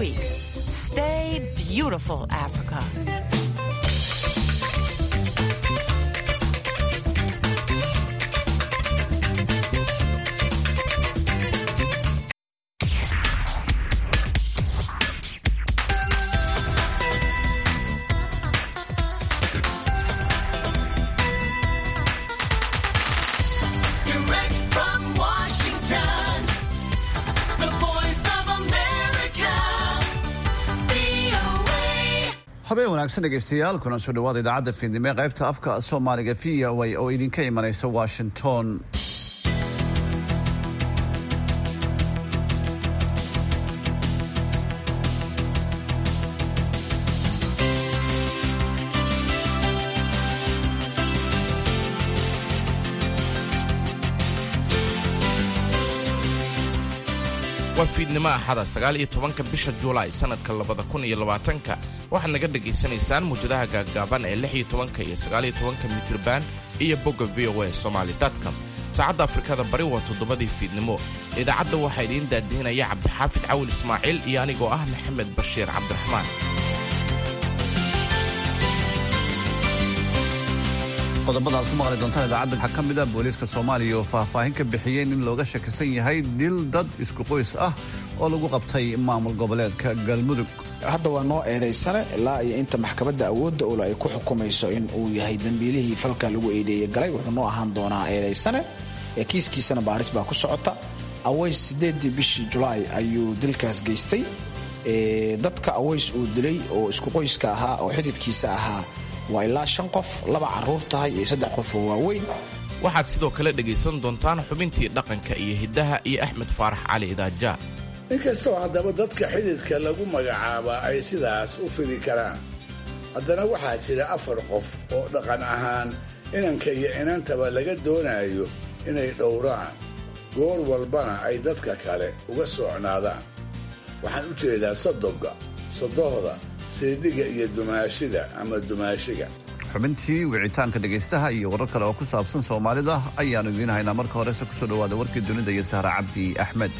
week. Stay beautiful, Africa. Direct from Washington, the voice of America, VOA. habeen wanaagsan dhegaystayaal kuna soo dhawaada idaacadda fiidnimo ee qaybta afka soomaaliga v o a oo idinka imanaysa washington waa fiidnimo axada sagaal iyo tobanka bisha juulaay sannadka labada kun iyo labaatanka waxaad naga dhegaysanaysaan muwjadaha gaaggaaban ee lix iyo tobanka iyo sagaal iyo tobanka mitirban iyo bogga v o a somaly com saacadda afrikada bari waa toddobadii fiidnimo idaacadda waxaa idiin daadihinaya cabdixaafid cawil ismaaciil iyo anigoo ah maxamed bashiir cabdiraxmaan qodobada aad ku maqli doontaan idaacadda waxaa ka mid ah booliiska soomaaliya oo faahfaahin ka bixiyey in looga shakisan yahay dil dad isku qoys ah oo lagu qabtay maamul goboleedka galmudug hadda waa noo eedaysane ilaa iyo inta maxkamadda awoodda ule ay ku xukumayso in uu yahay dembiilihii falka lagu eedeeyey galay wuxuu noo ahaan doonaa eedaysane ee kiiskiisana baaris baa ku socota aways sideedii bishii julaay ayuu dilkaas geystay Ee, dadka aways uu dilay oo isku qoyska ahaa oo xididkiisa ahaa waa ilaa shan qof laba caruur tahay iyo saddex qof oo waaweyn waxaad sidoo kale dhegaysan doontaan xubintii dhaqanka iyo hiddaha iyo axmed faarax cali idaaja inkastoo haddaba dadka xididka lagu magacaabaa ay sidaas u fidi karaan haddana waxaa jira afar qof oo dhaqan ahaan inanka iyo inantaba laga doonayo inay dhowraan goor walbana ay dadka kale uga socnaadaan waxaan u jeedaa sodogga sodohda seediga iyo dumaashida ama dumaashiga xubintii wicitaanka dhegaystaha iyo warar kale oo ku saabsan soomaalida ayaannu idiin haynaa marka horese kusoo dhawaada warkii dunida iyo sahra cabdi axmed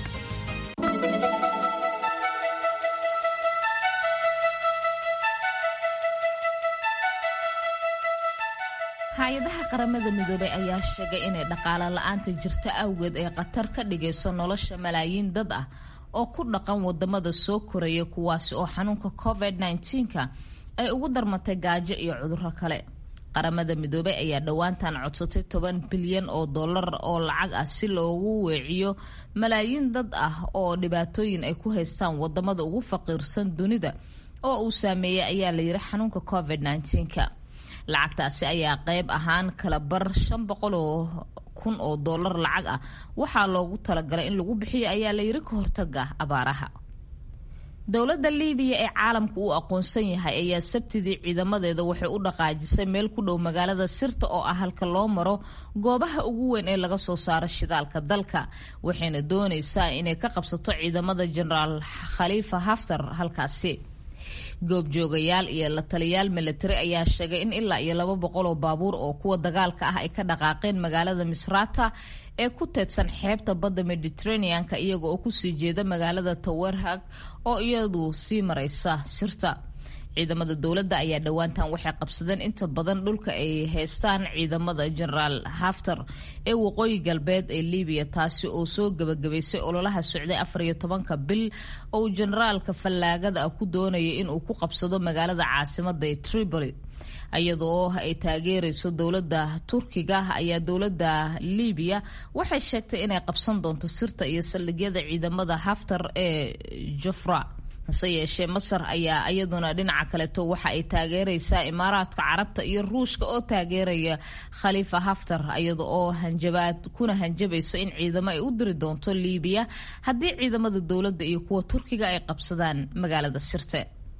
hay-adaha qaramada midoobay ayaa sheegay inay dhaqaale la-aanta jirta awgeed ay khatar ka dhigayso nolosha malaayiin dad ah oo ku dhaqan wadamada soo koraya kuwaasi oo xanuunka covid-19ka ay ugu darmatay gaajo iyo cuduro kale qaramada midoobay ayaa dhowaantan codsatay toban bilyan oo dollar oo lacag ah si loogu weeciyo malaayiin dad ah oo dhibaatooyin ay ku haystaan wadamada ugu faqiirsan dunida oo uu saameeyey ayaa layiri xanuunka covid-19ka lacagtaasi ayaa qayb ahaan kala bar shan boqol oo kun oo dollar lacag ah waxaa loogu talagalay in lagu bixiyo ayaa layiri ka hortaga abaaraha dowladda liibiya ee caalamka uu aqoonsan yahay ayaa sabtidii ciidamadeeda waxay u dhaqaajisay meel ku dhow magaalada sirta oo ah halka loo maro goobaha ugu weyn ee laga soo saaro shidaalka dalka waxayna doonaysaa inay ka qabsato ciidamada jenaraal khaliifa haftar halkaasi goobjoogayaal iyo la taliyaal milatari ayaa sheegay in ilaa iyo laba boqol oo baabuur oo kuwa dagaalka ah ay ka dhaqaaqeen magaalada misrata ee ku teedsan xeebta badda mediterraneanka iyaga oo kusii jeeda magaalada tawerhag oo iyadu sii maraysa sirta ciidamada dowladda ayaa dhowaantan waxay qabsadeen inta badan dhulka ay haystaan ciidamada jenaraal haftar ee waqooyi galbeed ee libiya taasi oo soo gebagabaysay ololaha socday afar iyo tobanka bil oo uu jenaraalka fallaagada ah ku doonayay inuu ku qabsado magaalada caasimada ee tripoli iyadoo ay taageerayso dowladda turkiga ayaa dowladda libiya waxay sheegtay inay qabsan doonto sirta iyo saldhigyada ciidamada haftar ee jufra hase yeeshee masar ayaa iyaduna dhinaca kaleeto waxa ay taageeraysaa imaaraadka carabta iyo ruushka oo taageeraya khaliifa haftar iyada oo hanjabaad kuna hanjabayso in ciidamo ay u diri doonto liibiya haddii ciidamada dowladda iyo kuwa turkiga ay qabsadaan magaalada sirte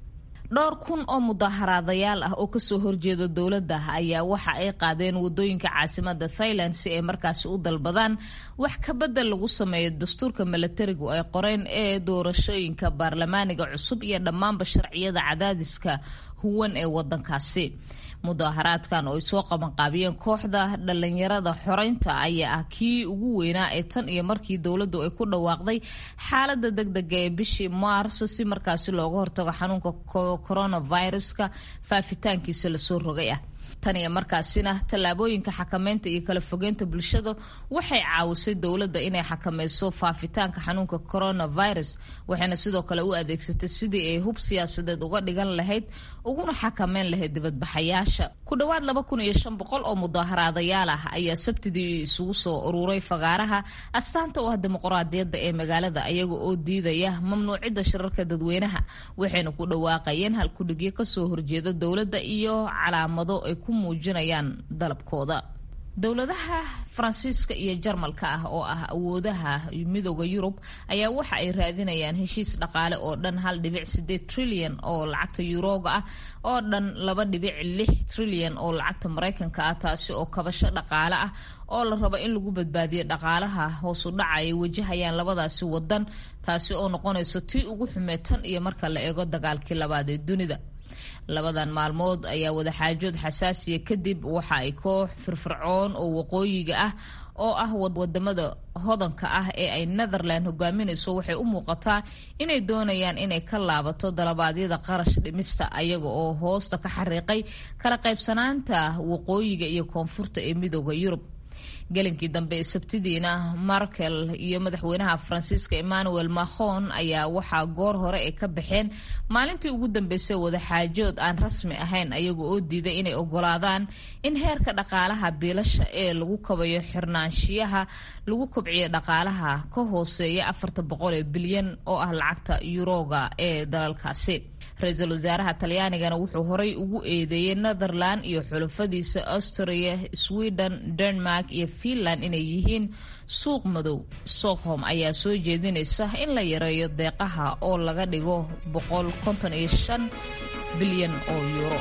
dhowr kun oo mudaaharaadayaal ah oo kasoo horjeeda dowladda ayaa waxa ay qaadeen wadooyinka caasimada thailand si ay markaasi u dalbadaan wax ka bedel lagu sameeyo dastuurka milatarigu ay qoreen ee doorashooyinka baarlamaaniga cusub iyo dhammaanba sharciyada cadaadiska huwan ee wadankaasi mudaaharaadkan oo ay soo qabanqaabiyeen kooxda dhalinyarada xoreynta ayaa ah kii ugu weynaa ee tan iyo markii dowladdu ay ku dhawaaqday xaalada degdega ee bishii maarso si markaasi looga hortago xanuunka coronaviruska faafitaankiisa lasoo rogay ah tan iyo markaasina tallaabooyinka xakameynta iyo kala fogeynta bulshada waxay caawisay dowladda inay xakameyso faafitaanka xanuunka coronavirus waxayna sidoo kale u adeegsatay sidii ay hub siyaasadeed uga dhigan lahayd uguna xakameyn lahayd dibadbaxayaasha ku dhowaad laba kun iyo shan boqol oo mudaaharaadayaal ah ayaa sabtidii isugu soo ururay fagaaraha astaanta u ah dimuqraadiyadda ee magaalada ayaga oo diidaya mamnuucidda shirarka dadweynaha waxayna ku dhawaaqayeen halkudhigyo kasoo horjeeda dowladda iyo calaamado ay ku muujinayaan dalabkooda dowladaha faransiiska iyo jarmalka ah oo ah awoodaha midooda yurub ayaa waxa ay raadinayaan heshiis dhaqaale oo dhan hal dhibic sideed trilyan oo lacagta yuroga ah oo dhan laba dhibic lix trilyan oo lacagta maraykanka ah taasi oo kabasho dhaqaale ah oo la rabo in lagu badbaadiyo dhaqaalaha hoosu dhaca ay wajahayaan labadaasi wadan taasi oo noqonayso tii ugu xumee tan iyo marka la eego dagaalkii labaad ee dunida labadan maalmood ayaa wadaxaajood xasaasiya kadib waxa ay koox firfircoon oo waqooyiga ah oo ah wadamada hodanka ah ee ay netherland hogaaminayso waxay u muuqataa inay doonayaan inay ka laabato dalabaadyada qarash dhimista ayaga oo hoosta ka xariiqay kala qaybsanaanta waqooyiga iyo koonfurta ee midooda yurub gelinkii dambe ee sabtidiina markel iyo madaxweynaha faransiiska emmanuel macron ayaa waxaa goor hore ay ka baxeen maalintii ugu dambeysay wadaxaajood aan rasmi ahayn ayaga oo diiday inay ogolaadaan in heerka dhaqaalaha biilasha ee lagu kabayo xirnaanshiyaha lagu kobciyo dhaqaalaha ka hooseeya afarta boqol ee bilyan oo ah lacagta yuroga ee dalalkaasi ra-iisul wasaaraha talyaanigana wuxuu horay ugu eedeeyey netherland iyo xulafadiisa austria sweden denmark iyo finland inay yihiin suuq madow stockholm ayaa soo jeedinaysa in la yareeyo deeqaha oo laga dhigo boqol konton iyo shan bilyan oo yuuro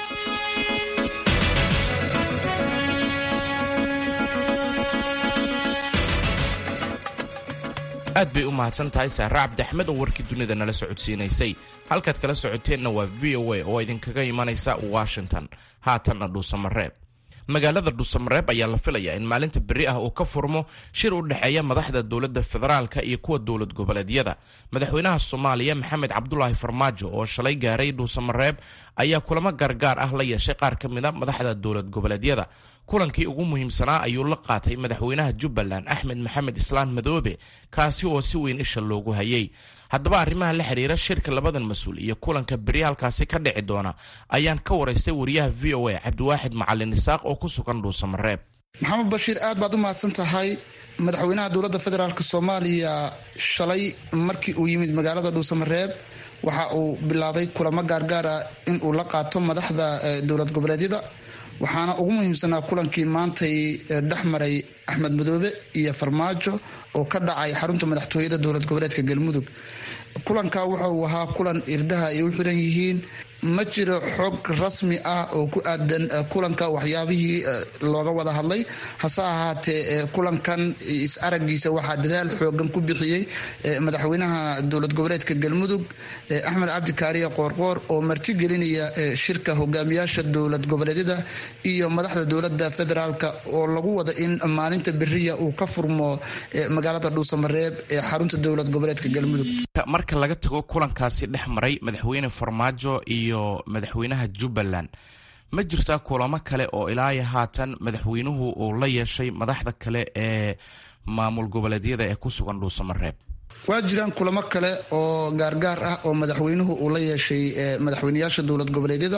aad bay u mahadsan tahay saare cabdi axmed oo warkii dunida nala socodsiinaysay halkaad kala socoteenna waa v o a oo idinkaga imanaysa washington haatanna dhuusamareeb magaalada dhuusamareeb ayaa la filayaa in maalinta berri ah uu ka furmo shir u dhexeeya madaxda dowladda federaalka iyo kuwa dowlad goboleedyada madaxweynaha soomaaliya maxamed cabdulaahi farmaajo oo shalay gaaray dhuusamareeb ayaa kulamo gaargaar ah la yeeshay qaar ka mid a madaxda dowlad goboleedyada kulankii ugu muhiimsanaa ayuu la qaatay madaxweynaha jubbaland axmed maxamed islaan madoobe kaasi oo si weyn isha loogu hayay haddaba arrimaha la xiriira shirka labadan mas-uul iyo kulanka beri halkaasi ka dhici doona ayaan ka waraystay wariyaha v o a cabdiwaaxid macalin isaaq oo ku sugan dhuusamareeb maxamed bashiir aad baad u mahadsan tahay madaxweynaha dowladda federaalk soomaaliya shalay markii uu yimid magaalada dhuusamareeb waxa uu bilaabay kulamo gaargaara in uu la qaato madaxda dowlad goboleedyada waxaana ugu muhiimsanaa kulankii maantay dhex maray axmed madoobe iyo farmaajo oo ka dhacay xarunta madaxtooyada dowlad goboleedka galmudug kulanka wuxa uu ahaa kulan irdaha ay u xiran yihiin ma jiro xog rasmi ah oo ku aadan kulanka waxyaabihii looga wada hadlay hase ahaatee kulankan is-aragiisa waxaa dadaal xoogan ku bixiyey madaxweynaha dowlad goboleedka galmudug axmed cabdi kaariye qoorqoor oo martigelinaya shirka hogaamiyaasha dowlad goboleedyada iyo madaxda dowlada federaalk oo lagu wada in maalinta beriya uu ka furmo magaalada dhuusamareeb ee xarunta dowlad goboleedka galmudug marka laga tago kulankaasi dhex maray madaxweyne farmaajo iyo madaxweynaha jubbaland ma jirtaa kulamo kale oo ilaayo haatan madaxweynuhu uu la yeeshay madaxda kale ee maamul goboleedyada ee ku sugan dhuusamareeb waa jiraan kulamo kale oo gaargaar ah oo madaxweynuhu uu la yeeshay madaxweyneyaasha dowlad goboleedyada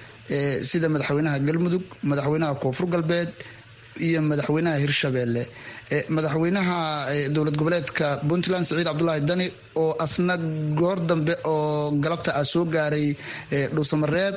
sida madaxweynaha galmudug madaxweynaha koonfur galbeed iyo madaxweynaha hirshabeelle madaxweynaha dowlad goboleedka puntland siciid cabdulaahi dani oo asna goor dambe oo galabta ah soo gaaray dhuusamareeb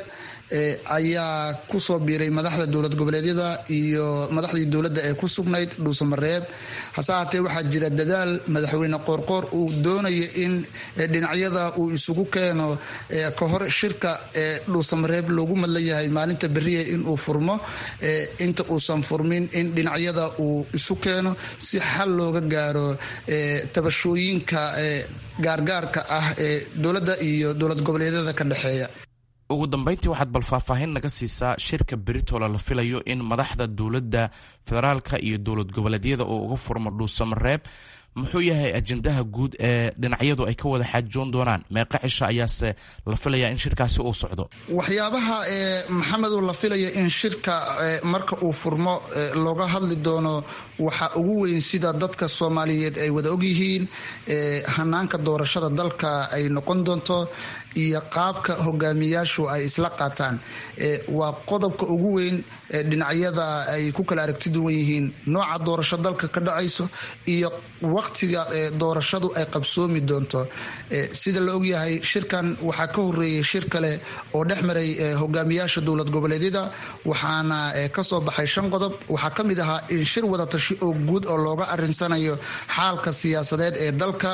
ayaa kusoo biiray madaxda dowlad goboleedyada iyo madaxdii dowladda ee ku sugnayd dhuusamareeb hase haatee waxaa jira dadaal madaxweyne qoorqoor uu doonayo in dhinacyada uu isugu keeno ka hor shirka dhuusamareeb loogu madlan yahay maalinta beriya inuu furmo inta uusan furmin in dhinacyada uu isu keeno si xal looga gaaro tabashooyinka gaargaarka ah ee dowladda iyo dowlad goboleedyada ka dhexeeya ugu dambeyntii waxaad bal faahfaahin naga siisaa shirka beritola la filayo in madaxda dowladda federaalka iyo dowlad goboleedyada oo uga furmo dhuusamareeb muxuu yahay ajendaha guud ee dhinacyadu ay ka wada xaajoon doonaan meeqa cisha ayaase la filayaa in shirkaasi uu socdo waxyaabaha maxamedu la filayo in shirka marka uu furmo looga hadli doono waxaa ugu weyn sida dadka soomaaliyeed ay wada ogyihiin hanaanka doorashada dalka ay noqon doonto iyo qaabka hogaamiyaashu ay isla qaataan waa qodobka ugu weyn dhinacyada ay ku kala aragti duwan yihiin nooca doorasho dalka ka dhacayso iyo waqtiga doorashadu ay qabsoomi doonto sida la ogyahay shirkan waxaa ka horeeyey shir kale oo dhex maray hogaamiyaasha dowlad goboleedyada waxaana kasoo baxay shan qodob waxaa ka mid ahaa in shir wadatashi oo guud oo looga arinsanayo xaalka siyaasadeed ee dalka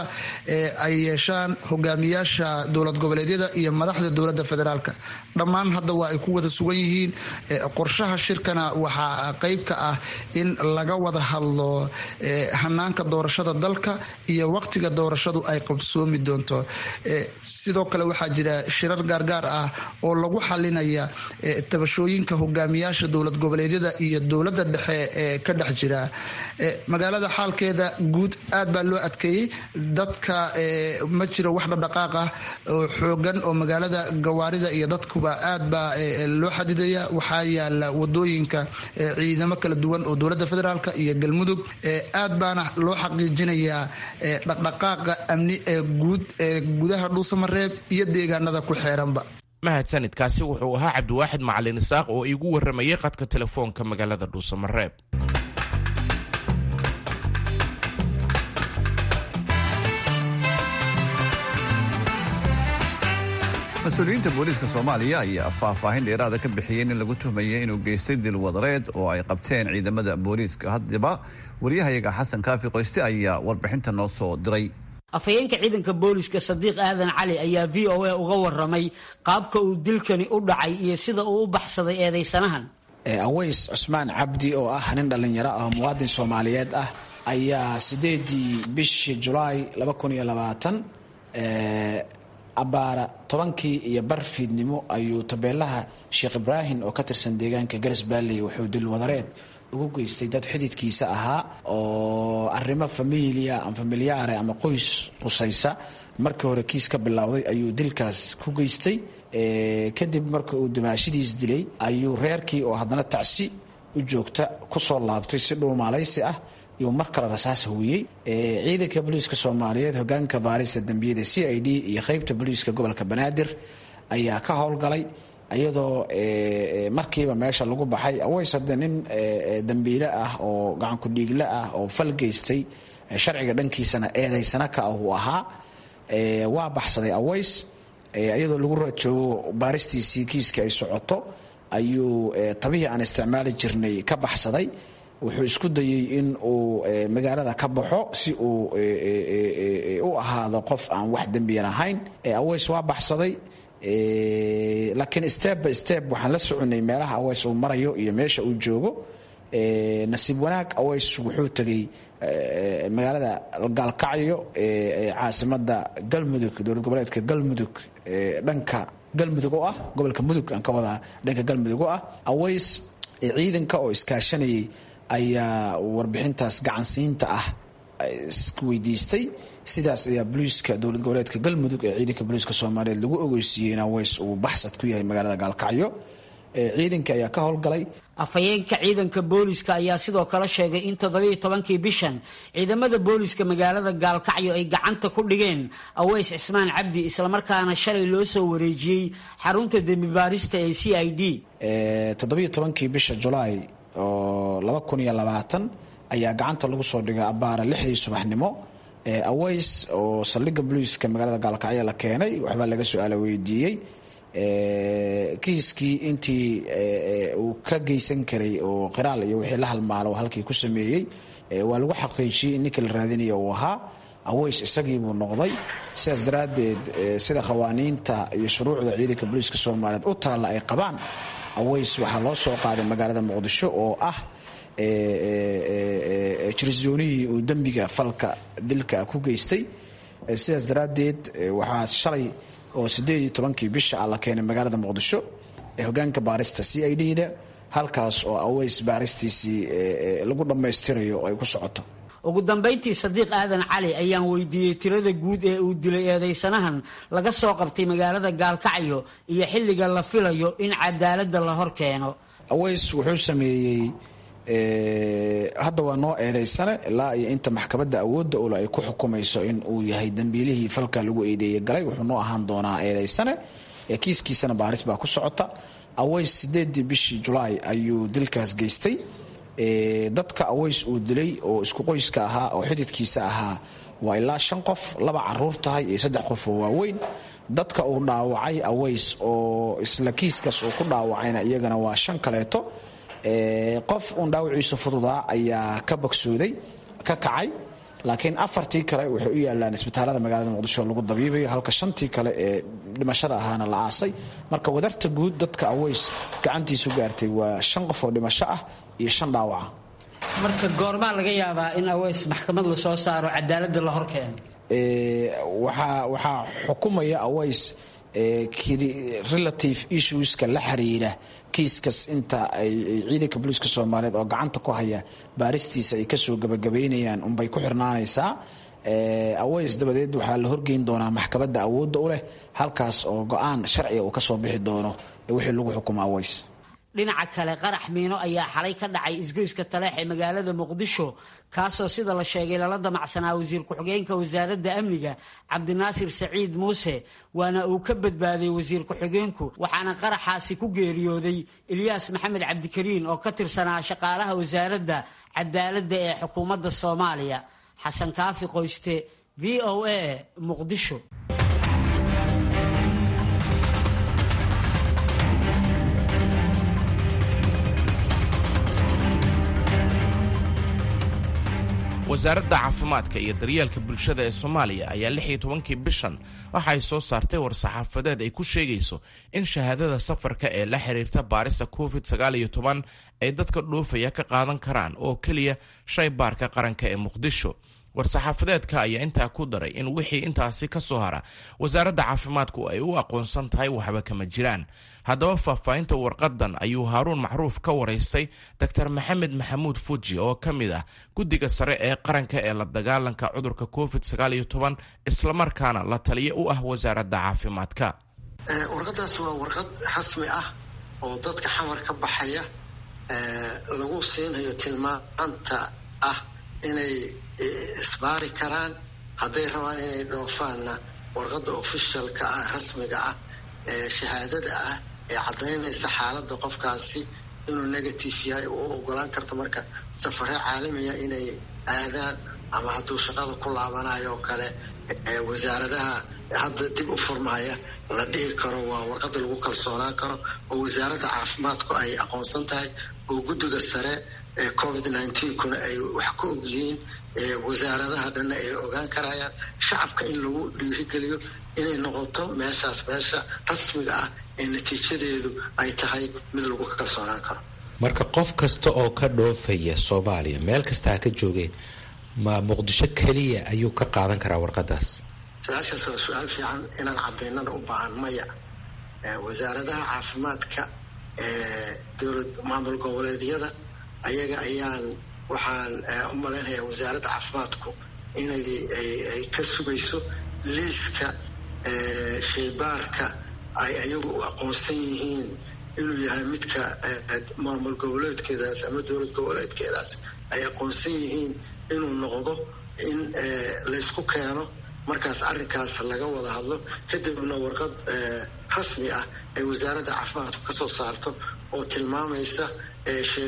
ay yeeshaan hogaamiyaasha dowlad goboleedyada iyo madaxda dowlada federaalka dhammaan hadda waa ay ku wada sugan yihiin qorshaha shirkana waxaa qeyb ka ah in laga wada hadlo hanaanka doorashada dalka iyo waqtiga doorashadu ay qabsoomi doonto sidoo kale waxaa jira shirar gaargaar ah oo lagu xalinaya tabashooyinka hogaamiyaasha dowlad goboleedyada iyo dowlada dhexe ee ka dhex jira magaalada xaalkeeda guud aad baa loo adkeeyey dadka ma jiro wax dhadhaqaaq ah oo xoogan oo magaalada gawaarida iyo dadkuba aad baa loo xadidaya waxaa yaala wadooyinka ciidamo kala duwan oo dowlada federaalk iyo galmudug aad baana loo xaqiijinayaa dhaqdhaqaaqa amni ee guud ee gudaha dhuusamareeb iyo deegaanada ku xeeranba mahadsanidkaasi wuxuu ahaa cabdiwaaxid macalin isaaq oo iigu waramayay qadka telefoonka magaalada dhuusamareeb mas-uuliyiinta booliiska soomaaliya ayaa faahfaahin dheeraada ka bixiyey in lagu tuhmayay inuu geystay dil wadareed oo ay qabteen ciidamada booliiska haddaba waryahayaga xasan kaafi qoyste ayaa warbixinta noo soo diray afhayeenka ciidanka booliska sadiiq aadan cali ayaa v o a uga waramay qaabka uu dilkani u dhacay iyo sida uu u baxsaday eedaysanahan aways cusmaan cabdi oo ah nin dhallinyaro ah muwaadin soomaaliyeed ah ayaa sideedii bishii julaay abaara tobankii iyo bar fiidnimo ayuu tabeelaha sheekh ibraahim oo ka tirsan deegaanka garas baalley wuxuu dil wadareed ugu geystay dad xididkiisa ahaa oo arrimo familia ama familiyaare ama qoys qusaysa markii hore kiis ka bilowday ayuu dilkaas ku geystay kadib marka uu dimaashidiis dilay ayuu reerkii oo haddana tacsi u joogta kusoo laabtay si dhuumaalaysi ah yuu mar kale rasaas huwiyey ciidanka booliiska soomaaliyeed hogaanka baarista dambiyada c i d iyo qeybta booliiska gobolka banaadir ayaa ka howlgalay iyadoo markiiba meesha lagu baxay aways hadde nin dambiile ah oo gacanku dhiigle ah oo fal geystay sharciga dhankiisana eedaysana ka ah uu ahaa waa baxsaday aways iyadoo lagu rajoogo baaristiisii kiiska ay socoto ayuu tabihii aan isticmaali jirnay ka baxsaday wuxuu isku dayey in uu magaalada ka baxo si uu u ahaado qof aan wax dembiyan ahayn aways waa baxsaday laakiin step by step waxaan la soconay meelaha aways uu marayo iyo meesha uu joogo nasiib wanaag aways wuxuu tegay magaalada gaalkacyo caasimada galmudug dowlad goboleedka galmudug dhanka galmudug oo ah gobolka mudug aan ka wadaa dhanka galmudug oo ah aways ciidanka oo iskaashanayay ayaa warbixintaas gacansiinta ah isweydiistay sidaas ayaa boliiska dowlad goboleedka galmudug ee ciidanka booliiska soomaaliyeed lagu ogeysiiyey in aways uu baxsad ku yahay magaalada gaalkacyo ciidanka ayaa ka howlgalay afhayeenka ciidanka booliska ayaa sidoo kale sheegay in toddobiiyo tobankii bishan ciidamada booliska magaalada gaalkacyo ay gacanta ku dhigeen aways cismaan cabdi islamarkaana shalay loo soo wareejiyey xarunta dembi baarista ee c i d toddobiiyo tobankii bisha julaay oo laba kun iyo labaatan ayaa gacanta lagu soo dhigay abaara lixdii subaxnimo aways oo saldhigga boliiska magaalada gaalkacyo la keenay waxbaa laga su-aala weydiiyey kiiskii intii uu ka geysan karay oo qiraal iyo wixii la halmaalo halkii ku sameeyey waa lagu xaqiijiyey in ninkii la raadinaya uu ahaa aways isagiibuu noqday sidaas daraaddeed sida qawaaniinta iyo shuruucda ciidanka booliiska soomaaliyeed u taalla ay qabaan aways waxaa loo soo qaaday magaalada muqdisho oo ah jirsoonihii uu dembiga falka dilka ku geystay sidaas daraaddeed waxaa shalay oo sideed iyo tobankii bisha ah la keenay magaalada muqdisho ee hogaanka baarista c i d da halkaas oo aways baaristiisii lagu dhammaystirayo oo ay ku socoto ugu dambayntii sadiiq aadan cali ayaan weydiiyey tirada guud ee uu dilay eedaysanahan laga soo qabtay magaalada gaalkacyo iyo xilliga la filayo in cadaaladda la hor keeno aways wuxuu sameeyey hadda waa noo eedaysane ilaa iyo inta maxkamadda awoodda ule ay ku xukumayso in uu yahay dembiilihii falka lagu eedeeyey galay wuxuu noo ahaan doonaa eedaysane kiiskiisana baaris baa ku socota aways sideedii bishii julaay ayuu dilkaas geystay dadka aways uu dilay oo isku qoyska ahaa oo xididkiisa ahaa waa ilaa shan qof laba caruur tahay iyo saddex qof oo waaweyn dadka uu dhaawacay aways oo isla kiiskaas uu ku dhaawacayna iyagana waa shan kaleeto qof uun dhaawiciisu fududaa ayaa ka bogsooday ka kacay laakiin afartii kale waxay u yaalaan isbitaalada magaalada muqdisho lagu dabiibayo halka shantii kale ee dhimashada ahaana la aasay marka wadarta guud dadka aways gacantiisu gaartay waa shan qof oo dhimasho ah iyo shan dhaawaca marka goormaa laga yaabaa in aways maxkamad lasoo saaro cadaaladda la horkeeno waxaa xukumaya aways relative issueska la xiriira kiiskas inta ay ciidanka booliiska soomaaliyeed oo gacanta ku haya baaristiisa ay kasoo gabagabaynayaan unbay ku xirnaanaysaa aways dabadeed waxaa la horgeyn doonaa maxkamadda awoodda u leh halkaas oo go-aan sharciga uu kasoo bixi doono wixii lagu xukumo aways dhinaca kale qarax miino ayaa xalay ka dhacay isgoyska taleex ee magaalada muqdisho kaasoo sida la sheegay lala damacsanaa wasiir ku-xigeenka wasaaradda amniga cabdinaasir saciid muuse waana uu ka badbaaday wasiir ku-xigeenku waxaana qaraxaasi ku geeriyooday ilyaas maxamed cabdikariin oo ka tirsanaa shaqaalaha wasaaradda cadaaladda ee xukuumadda soomaaliya xasan kaafi qoyste v o a muqdisho wasaaradda caafimaadka iyo daryeelka bulshada ee soomaaliya ayaa lix iyo tobankii bishan waxa ay soo saartay war-saxaafadeed ay ku sheegayso in shahaadada safarka ee la xiriirta baarista covid sagaal iyo toban ay dadka dhoofaya ka qaadan karaan oo keliya shay baarka qaranka ee muqdisho war-saxaafadeedka ayaa intaa ku daray in wixii intaasi ka soo hara wasaaradda caafimaadku ay u aqoonsan tahay waxba kama jiraan haddaba faahfaahinta warqadan ayuu haaruun macruuf ka waraystay doctor maxamed maxamuud fuji oo ka mid ah guddiga sare ee qaranka ee la dagaalanka cudurka covid sagaal iyo toban islamarkaana la taliyo u ah wasaaradda caafimaadka warqadaas waa warqad rasmi ah oo dadka xamar ka baxaya lagu siinayo tilmaanta ah inay isbaari karaan hadday rabaan inay dhoofaanna warqadda ofishalka ah rasmiga ah ee shahaadada ah ee caddaynaysa xaaladda qofkaasi inuu negative yahay u ogolaan karto marka safare caalamiya inay aadaan ama hadduu shaqada ku laabanayo oo kale wasaaradaha hadda dib u furmaya la dhihi karo waa warqadda lagu kalsoonaan karo oo wasaaradda caafimaadku ay aqoonsan tahay oo guddiga sare ee covid kuna ay wax ka ogyihiin wasaaradaha dhanna ay ogaan karayaan shacabka in lagu dhiirigeliyo inay noqoto meeshaas meesha rasmiga ah ee natiijadeedu ay tahay mid lagu kalsoonaan karo marka qof kasta oo ka dhoofaya soomaaliya meel kasta ha ka joogeen ma muqdisho keliya ayuu ka qaadan karaa warqadaas su-aashaas waa su-aal fiican inaan cadaynana u baahan maya wasaaradaha caafimaadka ee dowlad maamul goboleedyada ayaga ayaan waxaan u malaynayaa wasaaradda caafimaadku inay ay ka sugayso liiska shaybaarka ay ayagu u aqoonsan yihiin inuu yahay midka maamul goboleedkeedaas ama dowlad goboleedkeedaas ay aqoonsan yihiin inuu noqdo in laysku keeno markaas arrinkaas laga wada hadlo kadibna warqad rasmi ah ay wasaaradda caafimaadku kasoo saarto oo tilmaamaysa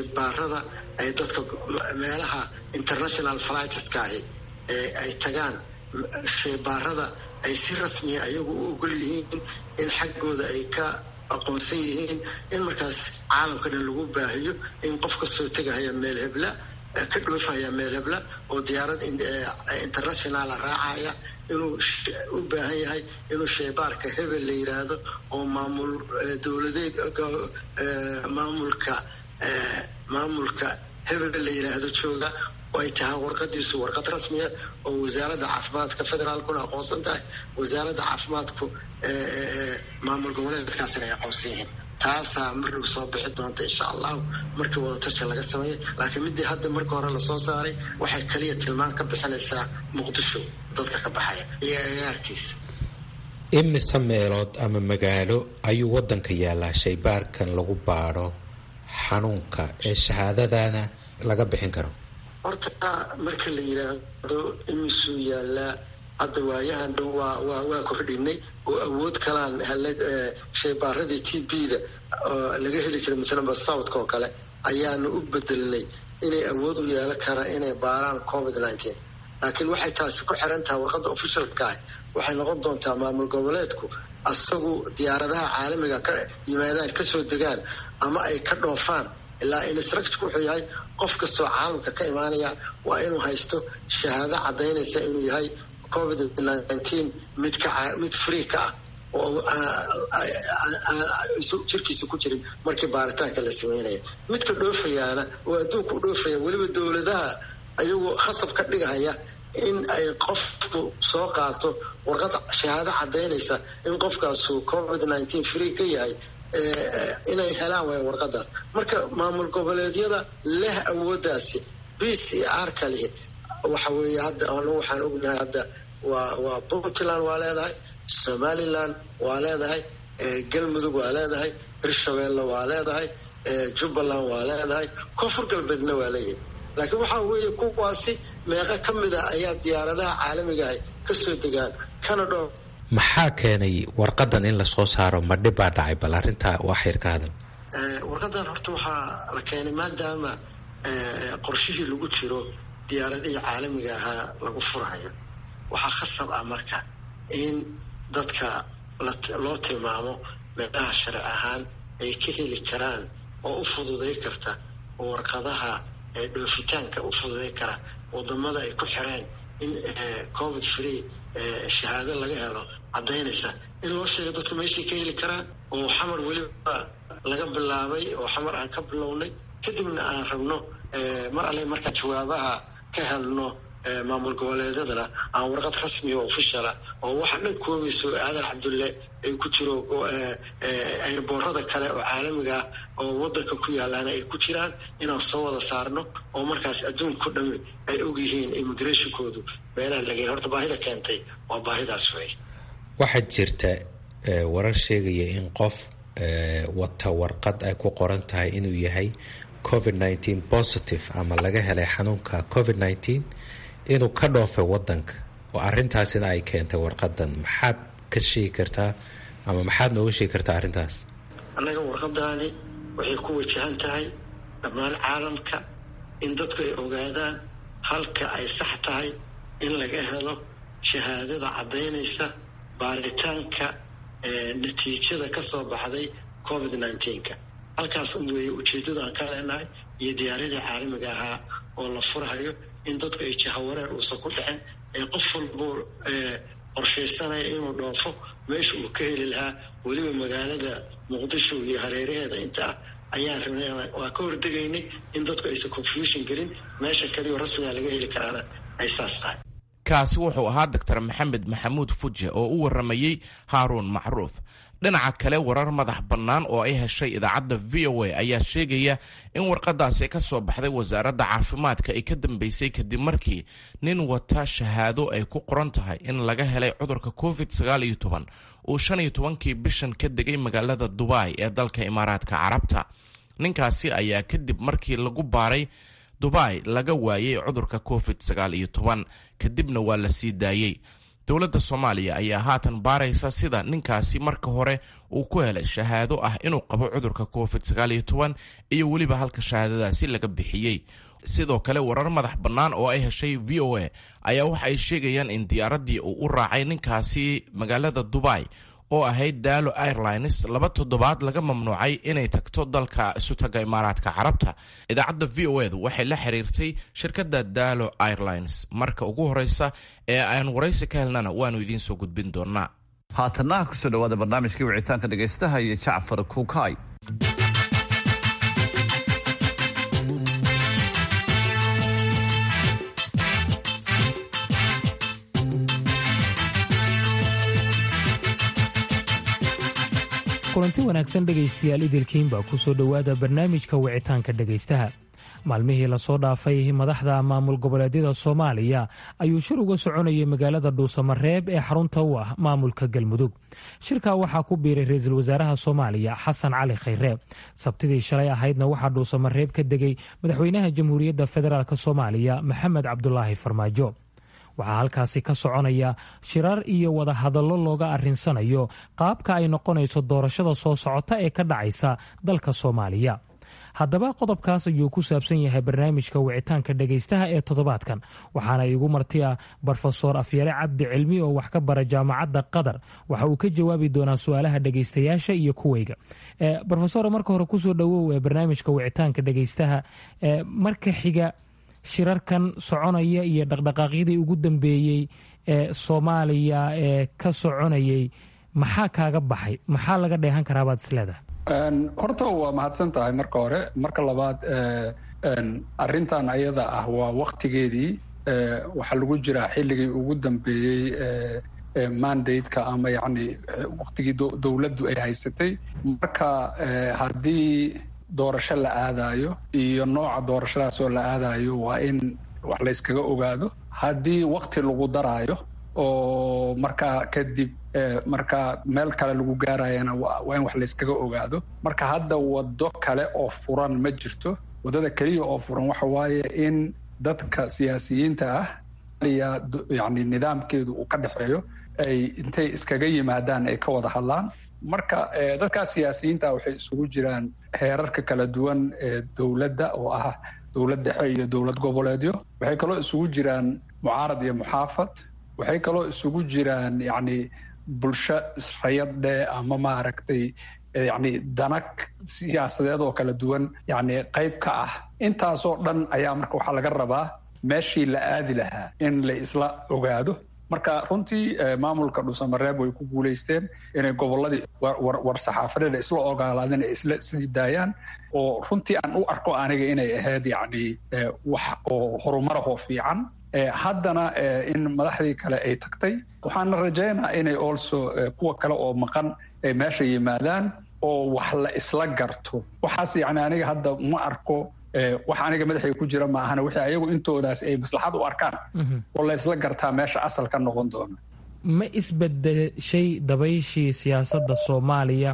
shaybaarada ay dadka meelaha international flightska ahi ay tagaan shaybaarada ay si rasmiya ayagu u ogol yihiin in xaggooda ay ka aqoonsan yihiin in markaas caalamka dhan lagu baahiyo in qof kasoo tegahaya meel hebla ka dhoofaya meel hebla oo diyaarad internationala raacaya inuu u baahan yahay inuu shaybaarka hebel la yiraahdo oo maamul dowladeed maamulka maamulka hebel la yiraahdo jooga oo ay tahay warqadiisu warqad rasmiya oo wasaaradda caafimaadka federaalkuna aqoonsan tahay wasaaradda caafimaadku maamul goboleedkaasina ay aqoonsan yihiin taasaa mar dhow soo bixi doonta insha allahu markii wadatasha laga sameeyay laakiin midii hadda marka hore lasoo saaray waxay kaliya tilmaan ka bixinaysaa muqdisho dadka ka baxaya iyo agaarkiisa imise meelood ama magaalo ayuu wadanka yaalaa shaybaarkan lagu baadho xanuunka ee shahaadadana laga bixin karo horta marka la yidhaahdo imisuu yaalaa hadda waayahan dhow waa waa waa kordhinay oo awood kalaan helay shaybaaradii t b-da oo laga heli jiray masalanba southka oo kale ayaanu u bedelnay inay awood u yeelan karaan inay baaraan covid nineteen laakiin waxay taasi ku xiran tahay warqadda officialka ah waxay noqon doontaa maamul goboleedku asagu diyaaradaha caalamiga ka yimaadaan kasoo degaan ama ay ka dhoofaan ilaa instructorku wuxuu yahay qof kastoo caalamka ka imaanaya waa inuu haysto shahaado cadaynaysa inuu yahay covid nineteen mid ka mid free ka ah oo jirkiisa ku jirin markii baaritaanka la sameynaya midka dhoofayaana oo adduunka u dhoofaya weliba dowladaha ayagoo khasab ka dhigahaya in ay qofku soo qaato warqad shahaado cadaynaysa in qofkaasu covid nineteen free ka yahay inay helaan way warqadaas marka maamul goboleedyada leh awooddaasi b c r kalihi waxa weeye hadda anu waxaan ognahay hadda waa waa puntland waa leedahay somaliland waa leedahay galmudug waa leedahay hirshabeelle waa leedahay jubbaland waa leedahay koonfur galbeedna waa leeyahay laakiin waxaa weeye kuwaasi meeqo ka mid ah ayaa diyaaradaha caalamigaah kasoo degaan kana dhoo maxaa keenay warqadan in lasoo saaro ma dhib baa dhacay bal arrintaa waa xayr ka hadal warqadan horta waxaa la keenay maadaama qorshihii lagu jiro diyaaradihii caalamiga ahaa lagu furayo waxaa khasab ah marka in dadka loo tilmaamo meelaha sharci ahaan ay ka heli karaan oo u fududay karta warqadaha dhoofitaanka u fududay kara wadamada ay ku xireen in covid free shahaado laga helo cadaynaysa in loo sheego dadku meeshay ka heli karaan oo xamar weliba laga bilaabay oo xamar aan ka bilownay kadibna aan rabno mar alle markaan jawaabaha ka helno maamul goboleedyadana aan warqad rasmiya oo officiala oo waxa dhan koobayso aadan cabdulle ay ku jiro airboorada kale oo caalamiga ah oo wadanka ku yaalaana ay ku jiraan inaan soo wada saarno oo markaas adduunko dhami ay ogyihiin immigrationkoodu meelaha laga horta baahida keentay waa baahidaas wey waxaa jirta warar sheegaya in qof wata warqad ay ku qoran tahay inuu yahay covid nineteen positive ama laga helay xanuunka covid nineteen inuu ka dhoofay wadanka oo arintaasina ay keentay warqadan maxaad ka sheegi kartaa ama maxaad nooga sheegi kartaa arrintaas annaga warqadaani waxay ku wajahan tahay dhammaan caalamka in dadku ay ogaadaan halka ay sax tahay in laga helo shahaadada caddaynaysa baaritaanka natiijada ka soo baxday covid nineteenka halkaas un weeye ujeeddadaan ka leenahay iyo diyaaradii caalamiga ahaa oo la furhayo in dadku ay jahawareer uusan ku dhicin ee qof walbuu qorshaysanaya inuu dhoofo meesha uu ka heli lahaa weliba magaalada muqdisho iyo hareeraheeda inta ah ayaan rabnay waa ka hordegaynay in dadku aysan confusion gelin meesha kaliyo rasmiga laga heli karaana ay saas tahay kaasi wuxuu ahaa doctor maxamed maxamuud fuje oo u waramayey haaruun macruuf dhinaca kale warar madax bannaan oo ay heshay idaacadda v o a ayaa sheegaya in warqadaasi ka soo baxday wasaaradda caafimaadka ay ka dambeysay kadib markii nin wata shahaado ay ku qoran tahay in laga helay cudurka covid sagaal iyo toban uu shan iyo tobankii bishan ka degay magaalada dubai ee dalka imaaraadka carabta ninkaasi ayaa kadib markii lagu baaray dubai laga waayay cudurka covid sagaal iyo toban kadibna waa la sii daayey dowladda soomaaliya ayaa haatan baaraysa sida ninkaasi marka hore uu ku helay shahaado ah inuu qabo cudurka covid sagaal iyo toban iyo weliba halka shahaadadaasi laga bixiyey sidoo kale warar madax bannaan oo ay heshay v o a ayaa waxa ay sheegayaan in diyaaraddii uu u raacay ninkaasi magaalada dubai oo ahayd daalo airlines laba toddobaad laga mamnuucay inay tagto dalka isutaga imaaraadka carabta idaacadda v o edu waxay la xiriirtay shirkadda daalo airlines marka ugu horeysa ee aan waraysi ka helnana waanu idiin soo gudbin doonaa haatana kusoo dhawaada barnaamijkii wicitaanka dhegaystaha iyo jacfar kuukay kulanti wanaagsan dhegaystayaal idilkiin baa ku soo dhowaada barnaamijka wicitaanka dhegaystaha maalmihii lasoo dhaafay madaxda maamul goboleedyada soomaaliya ayuu shir uga soconayay magaalada dhuusamareeb ee xarunta u ah maamulka galmudug shirka waxaa ku biiray ra-iisul wasaaraha soomaaliya xasan cali khayre sabtidii shalay ahaydna waxaa dhuusamareeb ka degay madaxweynaha jamhuuriyadda federaalk soomaaliya maxamed cabdulaahi farmaajo waxaa halkaasi ka soconaya shirar iyo wadahadallo looga arrinsanayo qaabka ay noqonayso doorashada soo socota ee ka dhacaysa dalka soomaaliya haddaba qodobkaas ayuu ku saabsan yahay barnaamijka wicitaanka dhegaystaha ee toddobaadkan waxaana iigu marti ah brofesor afyare cabdi cilmi oo wax ka bara jaamacadda qatar waxa uu ka jawaabi doonaa su-aalaha dhegaystayaasha iyo kuwayga rofesor marka hore kusoo dhowow ee barnaamijka wicitaanka dhegaystaha marka xiga shirarkan soconaya iyo dhaqdhaqaaqyadii ugu dambeeyey ee soomaaliya ee ka soconayay maxaa kaaga baxay maxaa laga dheehan karaabaad isleedahay horta waa mahadsan tahay marka hore marka labaad arintan ayada ah waa waktigeedii waxaa lagu jiraa xilligii ugu dambeeyey mandate-ka ama yani waktigii dowladdu ay haysatay marka haddii doorasho la aadayo iyo nooca doorashadaas oo la aadayo waa in wax layskaga ogaado haddii wakti lagu daraayo oo markaa kadib markaa meel kale lagu gaarayana waa in wax layskaga ogaado marka hadda waddo kale oo furan ma jirto waddada keliya oo furan waxa waaye in dadka siyaasiyiinta ah yani nidaamkeedu uu ka dhexeeyo ay intay iskaga yimaadaan ay ka wada hadlaan marka dadkaas siyaasiyiinta waxay isugu jiraan heerarka kala duwan ee dowladda oo ah dowlad dhexe iyo dowlad goboleedyo waxay kaloo isugu jiraan mucaarad iyo muxaafad waxay kaloo isugu jiraan yani bulsho israyadhe ama maaragtay yani danag siyaasadeed oo kala duwan yani qayb ka ah intaasoo dhan ayaa marka waxaa laga rabaa meeshii la aadi lahaa in la isla ogaado marka runtii maamulka dhuusamareeb way ku guulaysteen inay goboladii war saxaafadeeda isla ogolaadeen ay isla sii daayaan oo runtii aan u arko aniga inay ahayd yani wax oo horumarahoo fiican haddana in madaxdii kale ay tagtay waxaana rajaynaa inay also kuwa kale oo maqan ay meesha yimaadaan oo wax la isla garto waxaas yani aniga hadda ma arko wax aniga madaxay ku jira maahana wixii ayagu intoodaas ay maslaxad u arkaan oo la isla gartaa meesha asal ka noqon doona ma isbedeshay dabayshii siyaasadda soomaaliya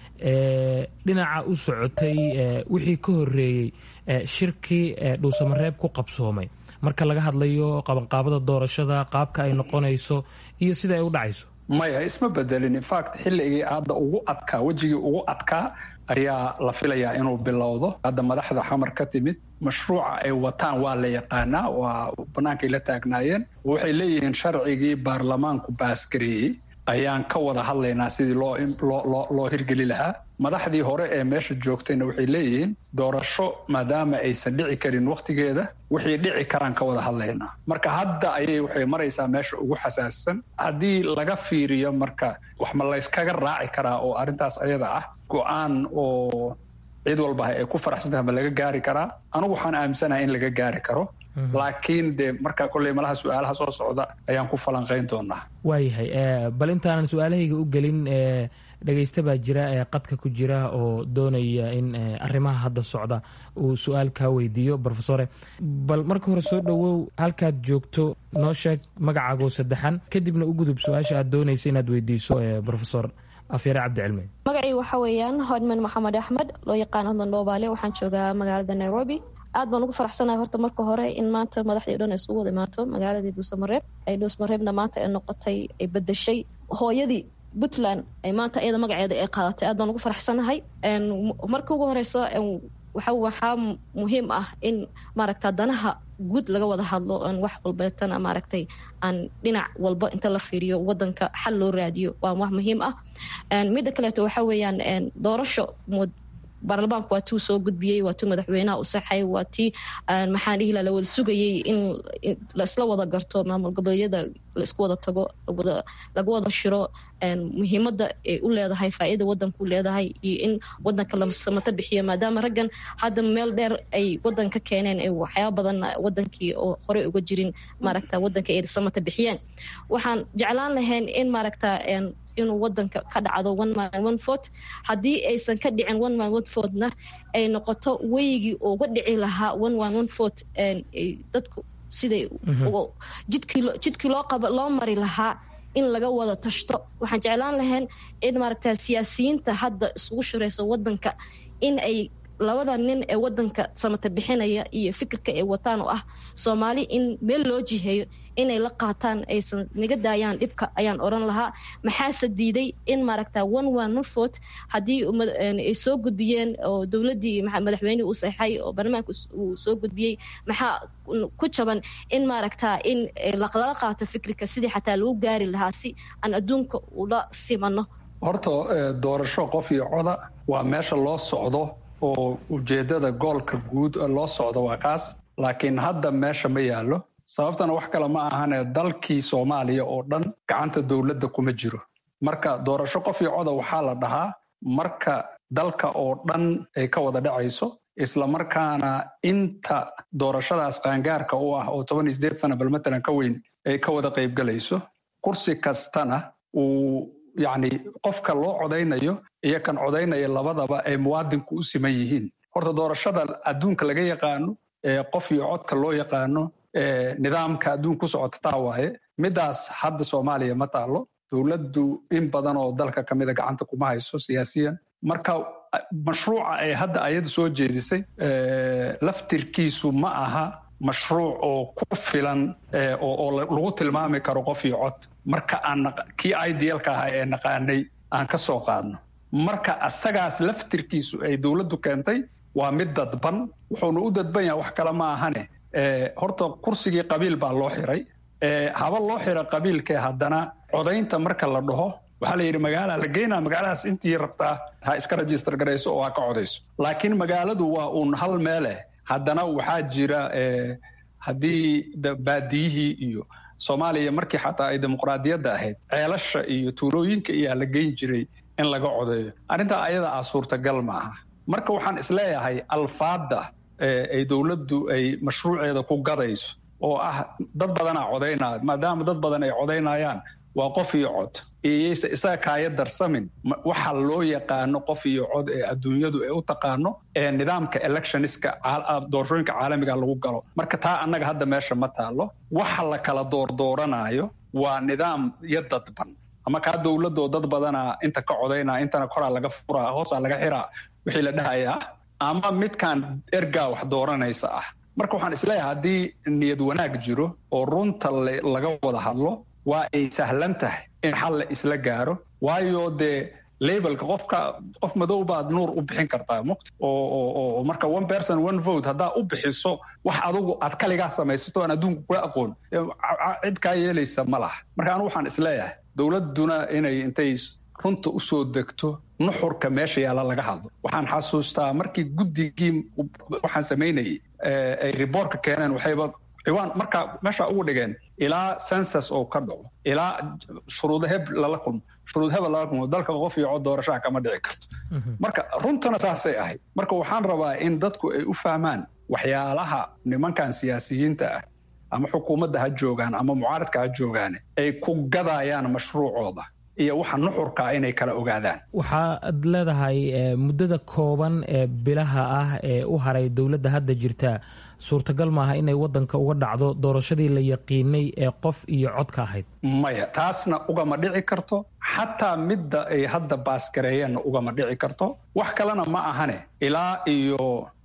ee dhinaca u socotay wixii ka horeeyey shirkii dhuusamareeb ku qabsoomay marka laga hadlayo qabanqaabada doorashada qaabka ay noqonayso iyo sida ay u dhacayso maya isma bedelin infact xilligii hadda ugu adkaa wejigii ugu adkaa ayaa la filayaa inuu bilowdo hadda madaxda xamar ka timid mashruuca ay wataan waa la yaqaanaa waa bannaankay la taagnaayeen waxay leeyihiin sharcigii baarlamaanku baasgareeyey ayaan ka wada hadlaynaa sidii loo loo loo hirgeli lahaa madaxdii hore ee meesha joogtayna waxay leeyihiin doorasho maadaama aysan dhici karin wakhtigeeda wixii dhici karaan ka wada hadlaynaa marka hadda ayay waxay maraysaa meesha ugu xasaasisan haddii laga fiiriyo marka wax ma layskaga raaci karaa oo arrintaas ayada ah go-aan oo cid walba ay ku faraxsantahay ma laga gaari karaa anigu waxaan aaminsanahay in laga gaari karo laakiin de marka kolley malaha su-aalaha soo socda ayaan ku falanqayn doonaa waayahay bal intaanan su-aalahayga u gelin dhegaysta baa jira ee qadka ku jira oo doonaya in arrimaha hadda socda uu su-aal kaa weydiiyo brofesore bal marka hore soo dhowow halkaad joogto noo sheeg magacaagoo saddexan kadibna u gudub su-aasha aad doonaysa inaad weydiiso brofesor afyare cabdicilmi magacii waxa weeyaan hodman maxamed axmed loo yaqaan hodman dhoobaale waxaan joogaa magaalada nairobi aad baan ugu faraxsanahay horta marka hore in maanta madaxdii o dhan ay isugu wada imaato magaaladii dhuusamareeb ay dhuusamareebna maanta ay noqotay ay bedeshay hooyadii puntland ay maanta iyada magaceeda ay qaadatay aad baan ugu faraxsanahay marka ugu horeyso waxaa muhiim ah in maaragta danaha guud laga wada hadlo aan wax walbeetana maaragtay aan dhinac walba inta la fiiriyo wadanka xal loo raadiyo waa wax muhiim ah midda kaleeto waxa weeyaan doorasho baarlamaanku waa tuu soo gudbiyey waa tuu madaxweynaha u saxay waa tii maxaan dhihi la wada sugayey in laisla wada garto maamul goboleedyada laisku wada tago laga wada shiro muhiimada ay u leedahay faa'iida wadanku leedahay iyo in wadanka la samato bixiyo maadaama raggan hadda meel dheer ay wadanka keeneen ay waxyaaba badan wadankii oo horey uga jirin maaragta wadanka ay samata bixiyeen waxaan jeclaan lahayn in maaragta inuu wadanka ka dhacdo one man one vote haddii aysan ka dhicin one man one vote-na ay noqoto weygii uga dhici lahaa one man one vote dadku siday jidkii loo qaba loo mari lahaa in laga wada tashto waxaan jeclaan lahayn in maaragta siyaasiyiinta hadda isugu shirayso wadanka in ay labada nin ee wadanka samata bixinaya iyo fikirka ay wataan oo ah soomaali in meel loo jiheeyo inay la qaataan aysan naga daayaan dhibka ayaan oran lahaa maxaase diiday in maaragta one one one vote haddii ay soo gudbiyeen oo dowladdii madaxweynihii u saxay oo baarlamaanka uu soo gudbiyey maxaa ku jaban in maaragta in lala qaato fikirka sidii xataa lagu gaari lahaa si aan adduunka ula simano horta doorasho qof iyo coda waa meesha loo socdo oo ujeedada goolka guud loo socdo waa kaas laakiin hadda meesha ma yaallo sababtana wax kale ma ahane dalkii soomaaliya oo dhan gacanta dowladda kuma jiro marka doorasho qof iyo coda waxaa la dhahaa marka dalka oo dhan ay ka wada dhacayso islamarkaana inta doorashadaas qaangaarka u ah oo toban iyo sideed sana bal matalan ka weyn ay ka wada qaybgalayso kursi kastana uu yacni qofka loo codaynayo iyo kan codaynaya labadaba ay muwaadinku u siman yihiin horta doorashada adduunka laga yaqaano ee qof iyo codka loo yaqaano nidaamka adduun ku socota taa waaye midaas hadda soomaaliya ma taalo dowladdu in badan oo dalka ka mida gacanta kuma hayso siyaasiyan marka mashruuca ay hadda ayada soo jeedisay laftirkiisu ma aha mashruuc oo ku filan oo lagu tilmaami karo qof iyo cod marka aan kii idealka ahaa ee naqaanay aan ka soo qaadno marka asagaas laftirkiisu ay dowladdu keentay waa mid dadban wuxuuna u dadban yahay wax kale ma ahane horta kursigii qabiil baa loo xiray haba loo xira qabiilkee haddana codaynta marka la dhaho waxaa la yidhi magaala la geynaa magaaladaas intii rabtaa ha iska rajistar garayso oo ha ka codayso laakiin magaaladu waa uun hal meeleh haddana waxaa jira haddii baadiyihii iyo soomaaliya markii xataa ay dimuqraadiyadda ahayd ceelasha iyo tuulooyinka iyaa la geyn jiray in laga codeeyo arrintaa ayada ah suurtagal ma aha marka waxaan isleeyahay alfaadda ay dowladdu ay mashruuceeda ku gadayso oo ah dad badanaa codaynaya maadaama dad badan ay codaynayaan waa qof iyo cod iyayse isaga kaaya darsamin waxa loo yaqaano qof iyo cod ee adduunyadu ay u taqaano ee nidaamka electioniska doorashooyinka caalamiga lagu galo marka taa annaga hadda meesha ma taalo waxa la kala doordooranaayo waa nidaam iyo dadban ama kaa dowladoo dad badanaa inta ka codaynaa intana koraa laga furaa hoosaa laga xiraa wixii la dhahayaa ama midkaan ergaa wax dooranaysa ah marka waxaan isleeyahay haddii niyad wanaag jiro oo runta laga wada hadlo waa ay sahlan tahay in xal la isla gaaro waayo dee labelka qofka qof madow baad nuur u bixin kartaa muqt oo marka one person one vote haddaa u bixiso wax adugu aad kaligaa samaysato aan adduunku kula aqoon cid kaa yeelaysa ma laha marka anigu waxaan isleeyahay dowladduna inay intay runta usoo degto nuxurka meesha yaalla laga hadlo waxaan xasuustaa markii guddigii waxaan samaynayay ay riboortka keeneen waxayba ciwaan marka meesha ugu dhigeen ilaa census oo ka dhaco ilaa shuruudo heb lala kulmo shuruud hebel lala kulmo dalka qof iyo cod doorashaha kama dhici karto marka runtana saasay ahayd marka waxaan rabaa in dadku ay u fahmaan waxyaalaha nimankan siyaasiyiinta ah ama xukuumadda ha joogaan ama mucaaradka ha joogaane ay ku gadayaan mashruucooda iyo waxa nuxurkaa inay kala ogaadaan waxaad leedahay muddada kooban ee bilaha ah ee u haray dowladda hadda jirta suurtagal maaha inay wadanka uga dhacdo doorashadii la yaqiinay ee qof iyo codka ahayd maya taasna ugama dhici karto xataa midda ay hadda baasgareeyeenna ugama dhici karto wax kalena ma ahane ilaa iyo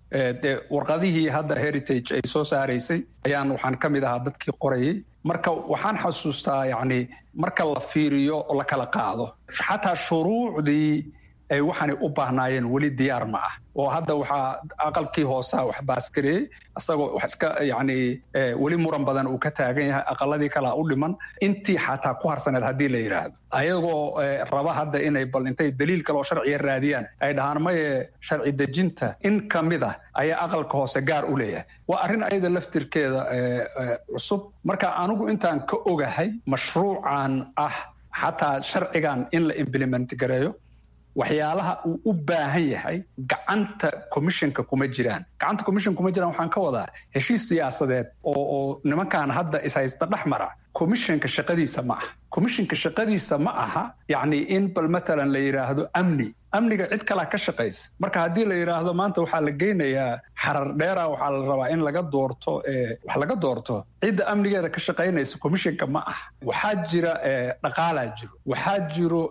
de warqadihii hadda heritage ay soo saaraysay ayaan waxaan ka mid ahaa dadkii qorayay marka waxaan xasuustaa yacni marka la fiiriyo oo la kala qaado xataa shuruucdii ay waxaanay u baahnaayeen weli diyaar ma ah oo hadda waxaa aqalkii hoosaa wax baasgareeyey isagoo wax iska yacni weli muran badan uu ka taagan yahay aqaladii kalea u dhiman intii xataa ku harsaneed haddii la yidhaahdo ayagoo raba hadda inay bal intay daliil kale oo sharciya raadiyaan ay dhahaan maye sharci dejinta in ka mid ah ayaa aqalka hoose gaar u leeyahay waa arrin ayada laftirkeeda cusub marka anigu intaan ka ogahay mashruucan ah xataa sharcigan in la implement gareeyo waxyaalaha uu u baahan yahay gacanta commissionka kuma jiraan gacanta commission kuma jiraan waxaan ka wadaa heshiis siyaasadeed oo oo nimankan hadda ishaysta dhex mara commissionka shaqadiisa ma aha commissionka shaqadiisa ma aha yacni in bal matalan la yidhaahdo amni amniga cid kalaa ka shaqaysa marka haddii la yidhaahdo maanta waxaa la geynayaa xarar dheera waxaa la rabaa in laga doorto wax laga doorto cidda amnigeeda ka shaqaynaysa commissionka ma aha waxaa jira dhaqaalaa jiro waxaa jiro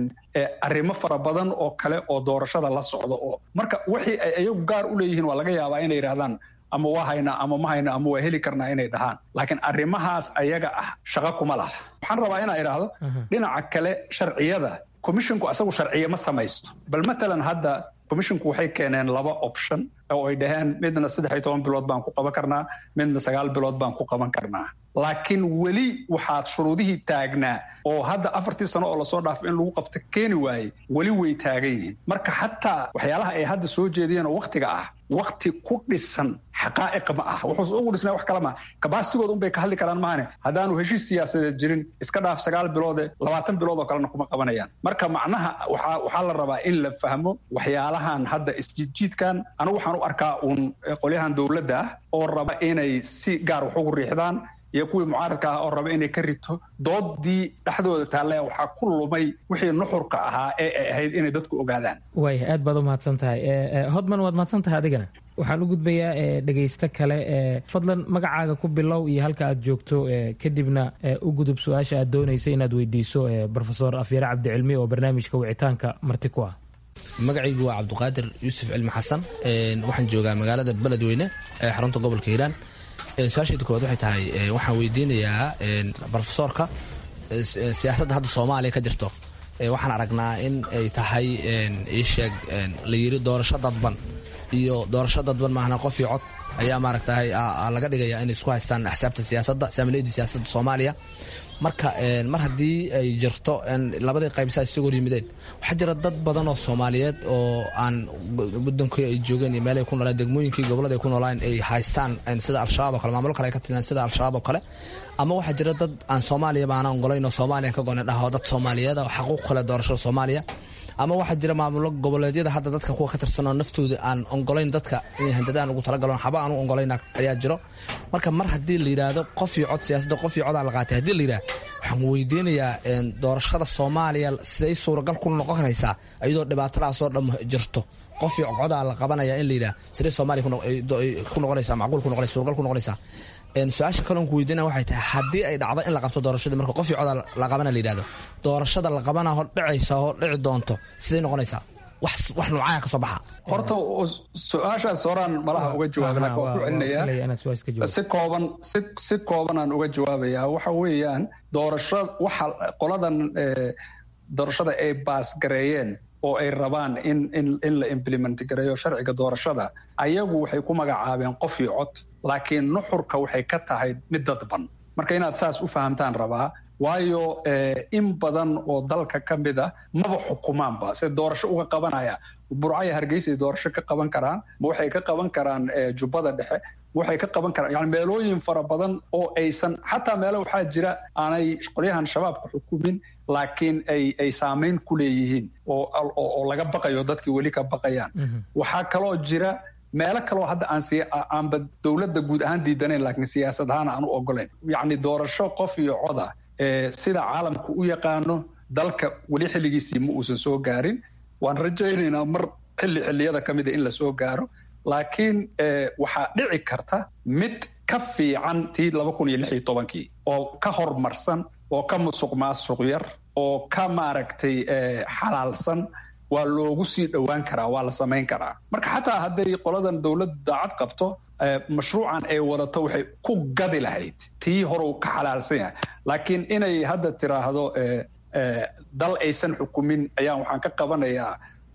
arrimo fara badan oo kale oo doorashada la socda oo marka wixii ay iyagu gaar u leeyihiin waa laga yaabaa inay yidhahdaan ama waa haynaa ama ma hayna ama waa heli karnaa inay dhahaan laakiin arrimahaas ayaga ah shaqo kuma laha waxaan rabaa inaa idhaahdo dhinaca kale sharciyada commissionku asagu sharciye ma samaysto bal matalan hadda commissionku waxay keeneen laba option oo ay dhaheen midna saddex iyo toban bilood baan ku qaban karnaa midna sagaal bilood baan ku qaban karnaa laakiin weli waxaad shuruudihii taagnaa oo hadda afartii sano oo lasoo dhaafo in lagu qabto keeni waayey weli way taagan yihiin marka xataa waxyaalaha ay hadda soo jeediyeen oo waktiga ah wakti ku dhisan xaqaa'iq ma ah wuxuuse ugu dhisnay wax kale ma kabaasigooda unbay ka hadli karaan maahane haddaanu heshiis siyaasadeed jirin iska dhaaf sagaal biloode labaatan bilood oo kalena kuma qabanayaan marka macnaha waxaa waxaa la rabaa in la fahmo waxyaalahan hadda isjiidjiidkan anigu waxaan u arkaa uun qolyahan dowladda ah oo raba inay si gaar wax ugu riixdaan iyo kuwii mucaaradka ah oo raba inay ka rito doodii dhexdooda taalle waxaa ku lumay wixii nuxurka ahaa ee ay ahayd inay dadku ogaadaan waaya aad baad u mahadsan tahay hodman waad mahadsan tahay adigana waxaan u gudbayaa dhegaysto kale fadlan magacaaga ku bilow iyo halka aad joogto kadibna u gudub su-aasha aad doonaysa inaad weydiiso rofesor afyare cabdicilmi oo barnaamijka wicitaanka marti ku ah magacaygu waa cabdiqaadir yuusuf cilmi xasan waxaan joogaa magaalada beledweyne ee xarunta gobolka hiiraan su-aashayda koowaad waxay tahay waxaan weydiinayaa rofesoorka siyaasadda hadda soomaaliya ka jirto waxaan aragnaa in ay tahay iisheeg la yiri doorasho dadban iyo doorasho dadban maahna qof iyo cod ayaa maaragtahay laga dhigaya inay isku haystaan axsaabta siyaasadda saamileyda siyaasadda soomaaliya marka mar haddii ay jirto labadii qaybsaa isagoo yimideen waxaa jira dad badan oo soomaaliyeed oo aan wadankii ay joogeen iyo meelay ku noolaan degmooyinkii gobolada ay ku noolaan ay haystaan sida al-shabaab oo kale maamulo kale ay ka tilmaan sida al-shabaab oo kale ama waxaa jira dad aan soomaaliya baana ongolayn oo soomaaliya ka gonen dhaho dad soomaaliyeed oo xaquuq kale doorashada soomaaliya ama waxaa jira maamulo goboleedyada hadda dadka kuwa ka tirsanoo naftooda aan ongolayn dadka inay handadaan ugu talagaloon xaba aan u ongolayn ayaa jiro marka mar haddii la yidhaahdo qof iyo cod siyaasadda qof iyo codaa la qaatay haddii la yidhahdo waxaan weydiinayaa doorashada soomaaliya siday suuragal ku noqon karaysaa iyadoo dhibaatadaasoo dham jirto qof iyo codaa la qabanaya in la yidhaha siday soomaaliya ku noqonaysaa macquul ku noqonaysa suuragal ku noqonaysaa su-aasha kaloon ku weydiina waxay tahay haddii ay dhacdo in la qabto doorashadii marka qof iyo coda la qabana la yidhahdo doorashada la qabana hor dhicaysa hor dhici doonto siday noqonaysaa wax wax nuucaya ka soo baxa horta su-aashaas horaan malaha uga jawaabna waa ku celinaya si kooban si si koobanaan uga jawaabayaa waxa weeyaan doorasho waxa qoladan doorashada ay baasgareeyeen oo ay rabaan in in in la implement gareeyo sharciga doorashada ayagu waxay ku magacaabeen qof iyo cod laakiin nuxurka waxay ka tahay mid dadban marka inaad saas u fahamtaan rabaa waayo in badan oo dalka ka mid a maba xukumaanba se doorasho uga qabanaya burcaya hargeysay doorasho ka qaban karaan ma waxay ka qaban karaan jubbada dhexe waxay ka qaban karaan yani meelooyin fara badan oo aysan xataa meelo waxaa jira aanay qolyahan shabaabka xukumin laakiin ay ay saamayn ku leeyihiin oo oo laga baqayo dadkii weli ka baqayaan waxaa kaloo jira meelo kaloo hadda aan si aanba dowladda guud ahaan diidanayn laakiin siyaasad ahaan aan u ogolayn yacni doorasho qof iyo coda sida caalamku u yaqaano dalka weli xilligiisii ma uusan soo gaarin waan rajaynaynaa mar xilli xilliyada ka mida in la soo gaaro laakiin waxaa dhici karta mid ka fiican tii laba kun iyo lix iyo tobankii oo ka horumarsan oo ka musuq maasuq yar oo ka maaragtay xalaalsan waa loogu sii dhowaan karaa waa la samayn karaa marka xataa hadday qoladan dowladdu daacad qabto mashruucan ay wadato waxay ku gadi lahayd tii horeu ka xalaalsan yahay laakiin inay hadda tiraahdo dal aysan xukumin ayaan waxaan ka qabanayaa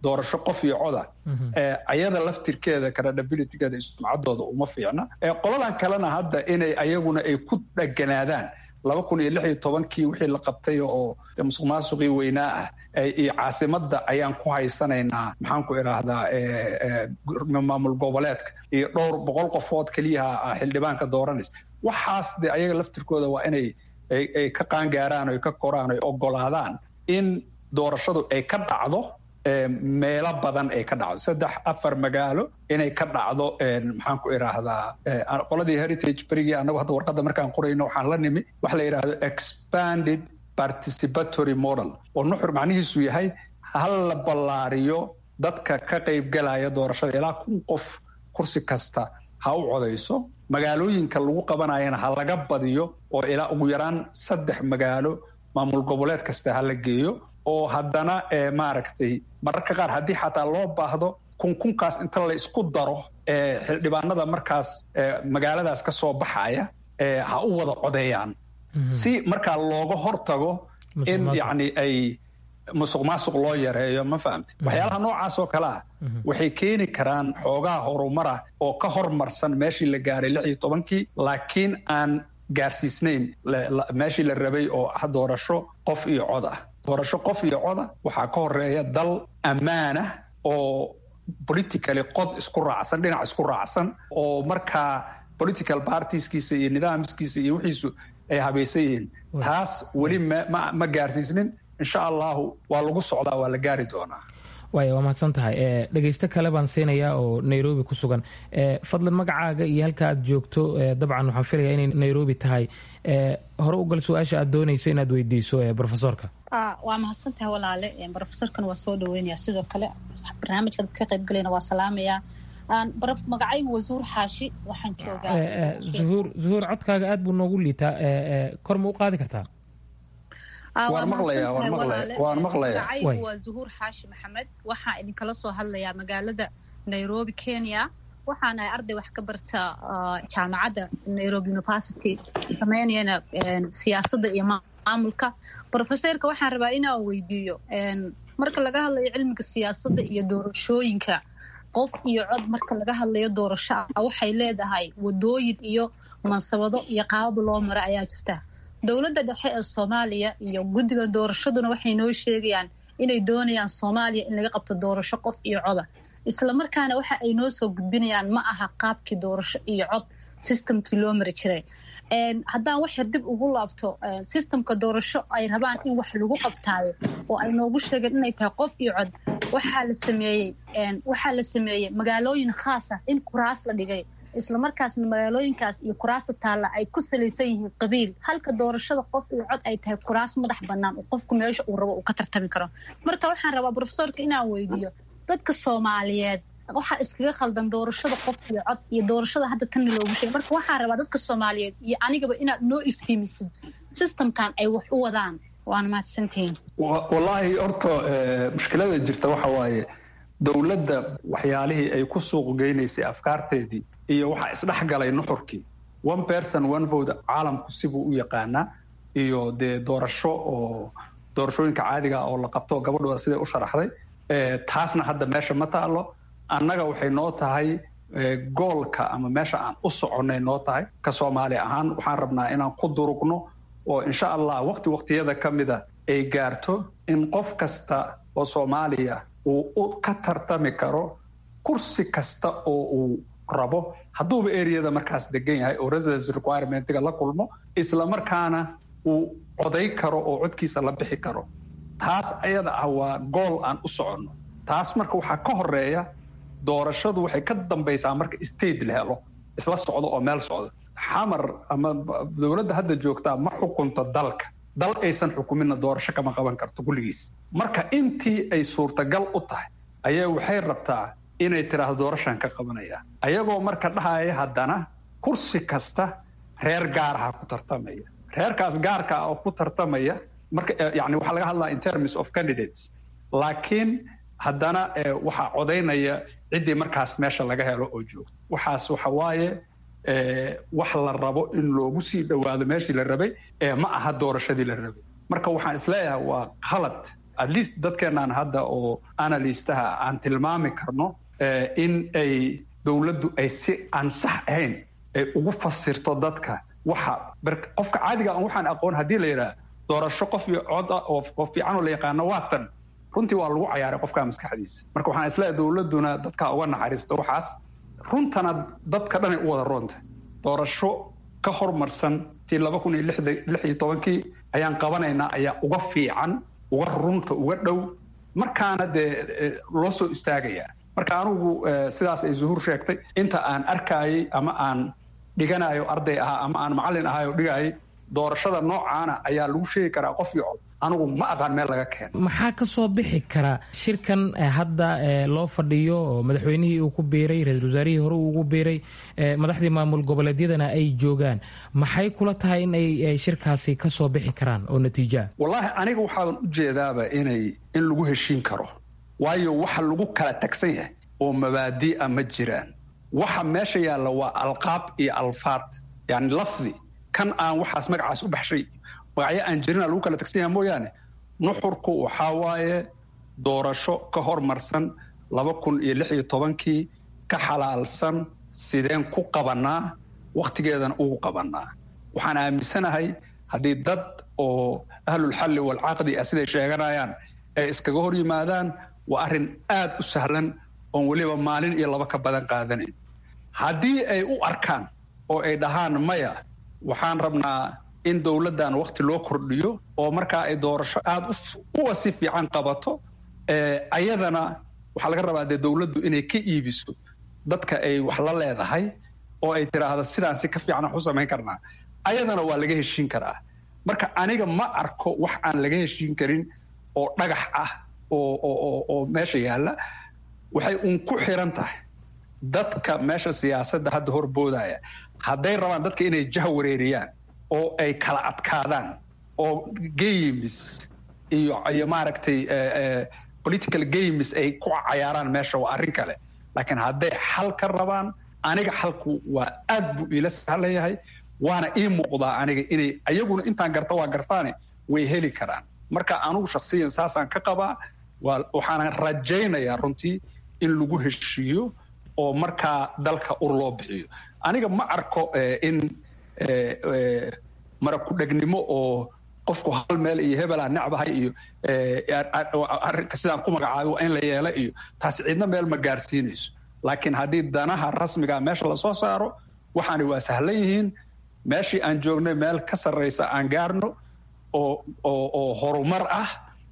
doorasho qof iyo coda ayada laftirkeeda credibilitygeeda sumcaddooda uma fiicna qoladan kalena hadda inay ayaguna ay ku dheganaadaan laba kun iyo lix iyo tobankii wixii la qabtay oo musuq maasuqii weynaa ah iyo caasimadda ayaan ku haysanaynaa maxaan ku idhaahdaa maamul goboleedka iyo dhowr boqol qofood keliyaha xildhibaanka dooranaysa waxaas de ayaga laftirkooda waa inay ay ka qaangaaraan o ka koraan o ogolaadaan in doorashadu ay ka dhacdo meelo badan ay ka dhacdo saddex afar magaalo inay ka dhacdo maxaan ku idhaahdaa qoladii heritage berigii anagu hadda warqadda markaan qorayno waxaan la nimi waxa la yidhaahdo expanded participatory model oo nuxur macnihiisu yahay hal la ballaariyo dadka ka qaybgalaya doorashada ilaa kun qof kursi kasta ha u codayso magaalooyinka lagu qabanayana ha laga badiyo oo ilaa ugu yaraan saddex magaalo maamul goboleed kasta ha la geeyo oo haddana maaragtay mararka qaar haddii xataa loo baahdo kun kunkaas inta la isku daro xildhibaanada markaas magaaladaas ka soo baxaya ha u wada codeeyaan si markaa looga hortago in yacni ay musuq maasuq loo yareeyo ma fahamti waxyaalaha noocaas oo kale ah waxay keeni karaan xoogaha horumara oo ka hormarsan meeshii la gaaray lix iyo tobankii laakiin aan gaarsiisnayn meeshii la rabay oo ah doorasho qof iyo cod ah doorasho qof iyo coda waxaa ka horeeya dal ammaanah oo politically qod isku raacsan dhinac isku raacsan oo markaa political partieskiisa iyo nidaamskiisa iyo wixiisu ay habaysan yihiin taas weli ma gaarsiisnin insha allahu waa lagu socdaa waa la gaari doonaa waaya waa mahadsan tahay dhegeysto kale baan siinayaa oo nairobi ku sugan fadlan magacaaga iyo halka aad joogto dabcan waxaan filayaa inay nairobi tahay hore u gal su-aasha aad doonayso inaad weydiiso profesorka waa mahadsantahay walaale brofesorkan waa soo dhaweynaya sidoo kale barnaamijka dad ka qaybgalayna waa salaamaya magacaygu waa zuhur xaashi waxaan joogaa zuhuur zuhuur codkaaga aad buu noogu liitaa kor ma u qaadi kartaa magacaygu waa zuhuur xaashi maxamed waxaa idinkala soo hadlayaa magaalada nairobi kenya waxaan ahay arday wax ka barta jaamacadda nairobi university sameynayana siyaasadda iyo maamulka brofesorka waxaan rabaa inaan weydiiyo marka laga hadlayo cilmiga siyaasadda iyo doorashooyinka qof iyo cod marka laga hadlayo doorasho ah waxay leedahay wadooyin iyo mansabado iyo qaabab loo mara ayaa jirta dowladda dhexe ee soomaaliya iyo guddiga doorashaduna waxay noo sheegayaan inay doonayaan soomaaliya in laga qabto doorasho qof iyo coda islamarkaana waxa ay noo soo gudbinayaan ma aha qaabkii doorasho iyo cod systemkii loo mari jiray haddaan wax yar dib ugu laabto systemka doorasho ay rabaan in wax lagu qabtaayo oo ay noogu sheegeen inay tahay qof iyo cod waxaa la sameeyey waxaa la sameeyey magaalooyin khaas ah in kuraas la dhigay islamarkaasna magaalooyinkaas iyo kuraasta taalla ay ku salaysan yihiin qabiil halka doorashada qof iyo cod ay tahay kuraas madax bannaan oo qofku meesha uu rabo uu ka tartami karo marka waxaan rabaa brofesorka inaan weydiiyo dadka soomaaliyeed waxaa iskaga khaldan doorashada qof iyo cod iyo doorashada hadda tanna loogu sheegay marka waxaan rabaa dadka soomaaliyeed iyo anigaba inaad noo iftiimisid systemkan ay wax u wadaan waana mahadsantihiin wallaahi horta mushkilada jirta waxa waaye dowladda waxyaalihii ay ku suuq geynaysay afkaarteedii iyo waxaa isdhexgalay nuxurkii one person one vote caalamku sibuu u yaqaanaa iyo dee doorasho oo doorashooyinka caadiga oo la qabto gabadhooda siday u sharaxday taasna hadda meesha ma taalo annaga waxay noo tahay goolka ama meesha aan u soconnay noo tahay ka soomaali ahaan waxaan rabnaa inaan ku durugno oo insha allah waqti waqtiyada ka mida ay gaarto in qof kasta oo soomaaliya uu ka tartami karo kursi kasta oo uu rabo hadduuba areada markaas degan yahay oo residence requirementiga la kulmo isla markaana uu coday karo oo codkiisa la bixi karo taas ayada ah waa gool aan u soconno taas marka waxaa ka horeeya doorashadu waxay ka dambaysaa marka state la helo isla socdo oo meel socdo xamar ama dowladda hadda joogtaa ma xukunto dalka dal aysan xukuminna doorasho kama qaban karto kulligiis marka intii ay suurtagal u tahay ayaa waxay rabtaa inay tiraahdo doorashaan ka qabanaya ayagoo marka dhahaya haddana kursi kasta reer gaaraha ku tartamaya reerkaas gaarka ah oo ku tartamaya marka yani waxaa laga hadlaa in terms of candidates laakiin haddana waxaa codaynaya ciddii markaas meesha laga helo oo joogto waxaas waxa waaye wax la rabo in loogu sii dhowaado meeshii la rabay ma aha doorashadii la rabay marka waxaan isleeyahay waa khalad at least dadkeenaan hadda oo analystaha aan tilmaami karno in ay dowladdu ay si aan sax ahayn ay ugu fasirto dadka waxa qofka caadiga aan waxaan aqoon haddii la yidhaha doorasho qof iyo cod ah oo fiican oo la yaqaano waa tan runtii waa lagu cayaaray qofka maskaxdiisa marka waxaan isleeyahay dowladduna dadka uga naxariisto waxaas runtana dadka dhanay u wada roonta doorasho ka hormarsan tii laba kun iyo lix iyo tobankii ayaan qabanaynaa ayaa uga fiican uga runta uga dhow markaana dee loo soo istaagayaa marka anigu sidaas ay zuhuur sheegtay inta aan arkayay ama aan dhiganayo arday ahaa ama aan macallin ahay oo dhigayay doorashada noocaana ayaa lagu sheegi karaa qof iyo cod anigu ma aqaan meel laga keeno maxaa ka soo bixi kara shirkan hadda loo fadhiyo oo madaxweynihii uu ku biiray ra-iisul wasaarihii hore uu ugu biiray madaxdii maamul goboleedyadana ay joogaan maxay kula tahay in ay shirkaasi ka soo bixi karaan oo natiijoa wallaahi aniga waxaaban u jeedaaba inay in lagu heshiin karo waayo waxa lagu kala tagsan yahay oo mabaadi'a ma jiraan waxa meesha yaalla waa alqaab iyo alfaad yani lafdi kan aan waxaas magacaas u baxshay magacyo aan jirina lagu kala tagsan yaha mooyaane nuxurku waxaa waaye doorasho ka hormarsan laba kun iyo lix iyo tobankii ka xalaalsan sideen ku qabanaa wakhtigeedana ugu qabanaa waxaan aaminsanahay haddii dad oo ahlulxalli waalcaqdi ah siday sheeganayaan ay iskaga hor yimaadaan waa arrin aad u sahlan oon weliba maalin iyo laba ka badan qaadanayn haddii ay u arkaan oo ay dhahaan maya waxaan rabnaa in dowladdan wakhti loo kordhiyo oo markaa ay doorasho aada uwa si fiican qabato ayadana waxaa laga rabaa dee dowladdu inay ka iibiso dadka ay wax la leedahay oo ay tiraahdo sidaan si ka fiican wax u samayn karnaa ayadana waa laga heshiin karaa marka aniga ma arko wax aan laga heshiin karin oo dhagax ah oo meesha yaalla waxay uun ku xiran tahay dadka meesha siyaasadda hadda horboodaya hadday rabaan dadka inay jah wareeriyaan oo ay kala adkaadaan oo games iyo iyo maaragtay political games ay ku cayaaraan meesha waa arrin kale laakiin hadday xal ka rabaan aniga xalku waa aad buu iila sahlan yahay waana ii muuqdaa aniga inay ayaguna intaan garta waa gartaane way heli karaan marka anugu shaksiyan saasaan ka qabaa waxaana rajaynayaa runtii in lagu heshiiyo oo markaa dalka ur loo bixiyo aniga ma arko in marakudhegnimo oo qofku hal meel iyo hebelaa necbahay iyo arrinka sidaan ku magacaabay waa in la yeela iyo taasi cidna meel ma gaarsiinayso laakiin haddii danaha rasmiga meesha lasoo saaro waxaani waa sahlan yihiin meeshii aan joognay meel ka sarraysa aan gaarno oo oo oo horumar ah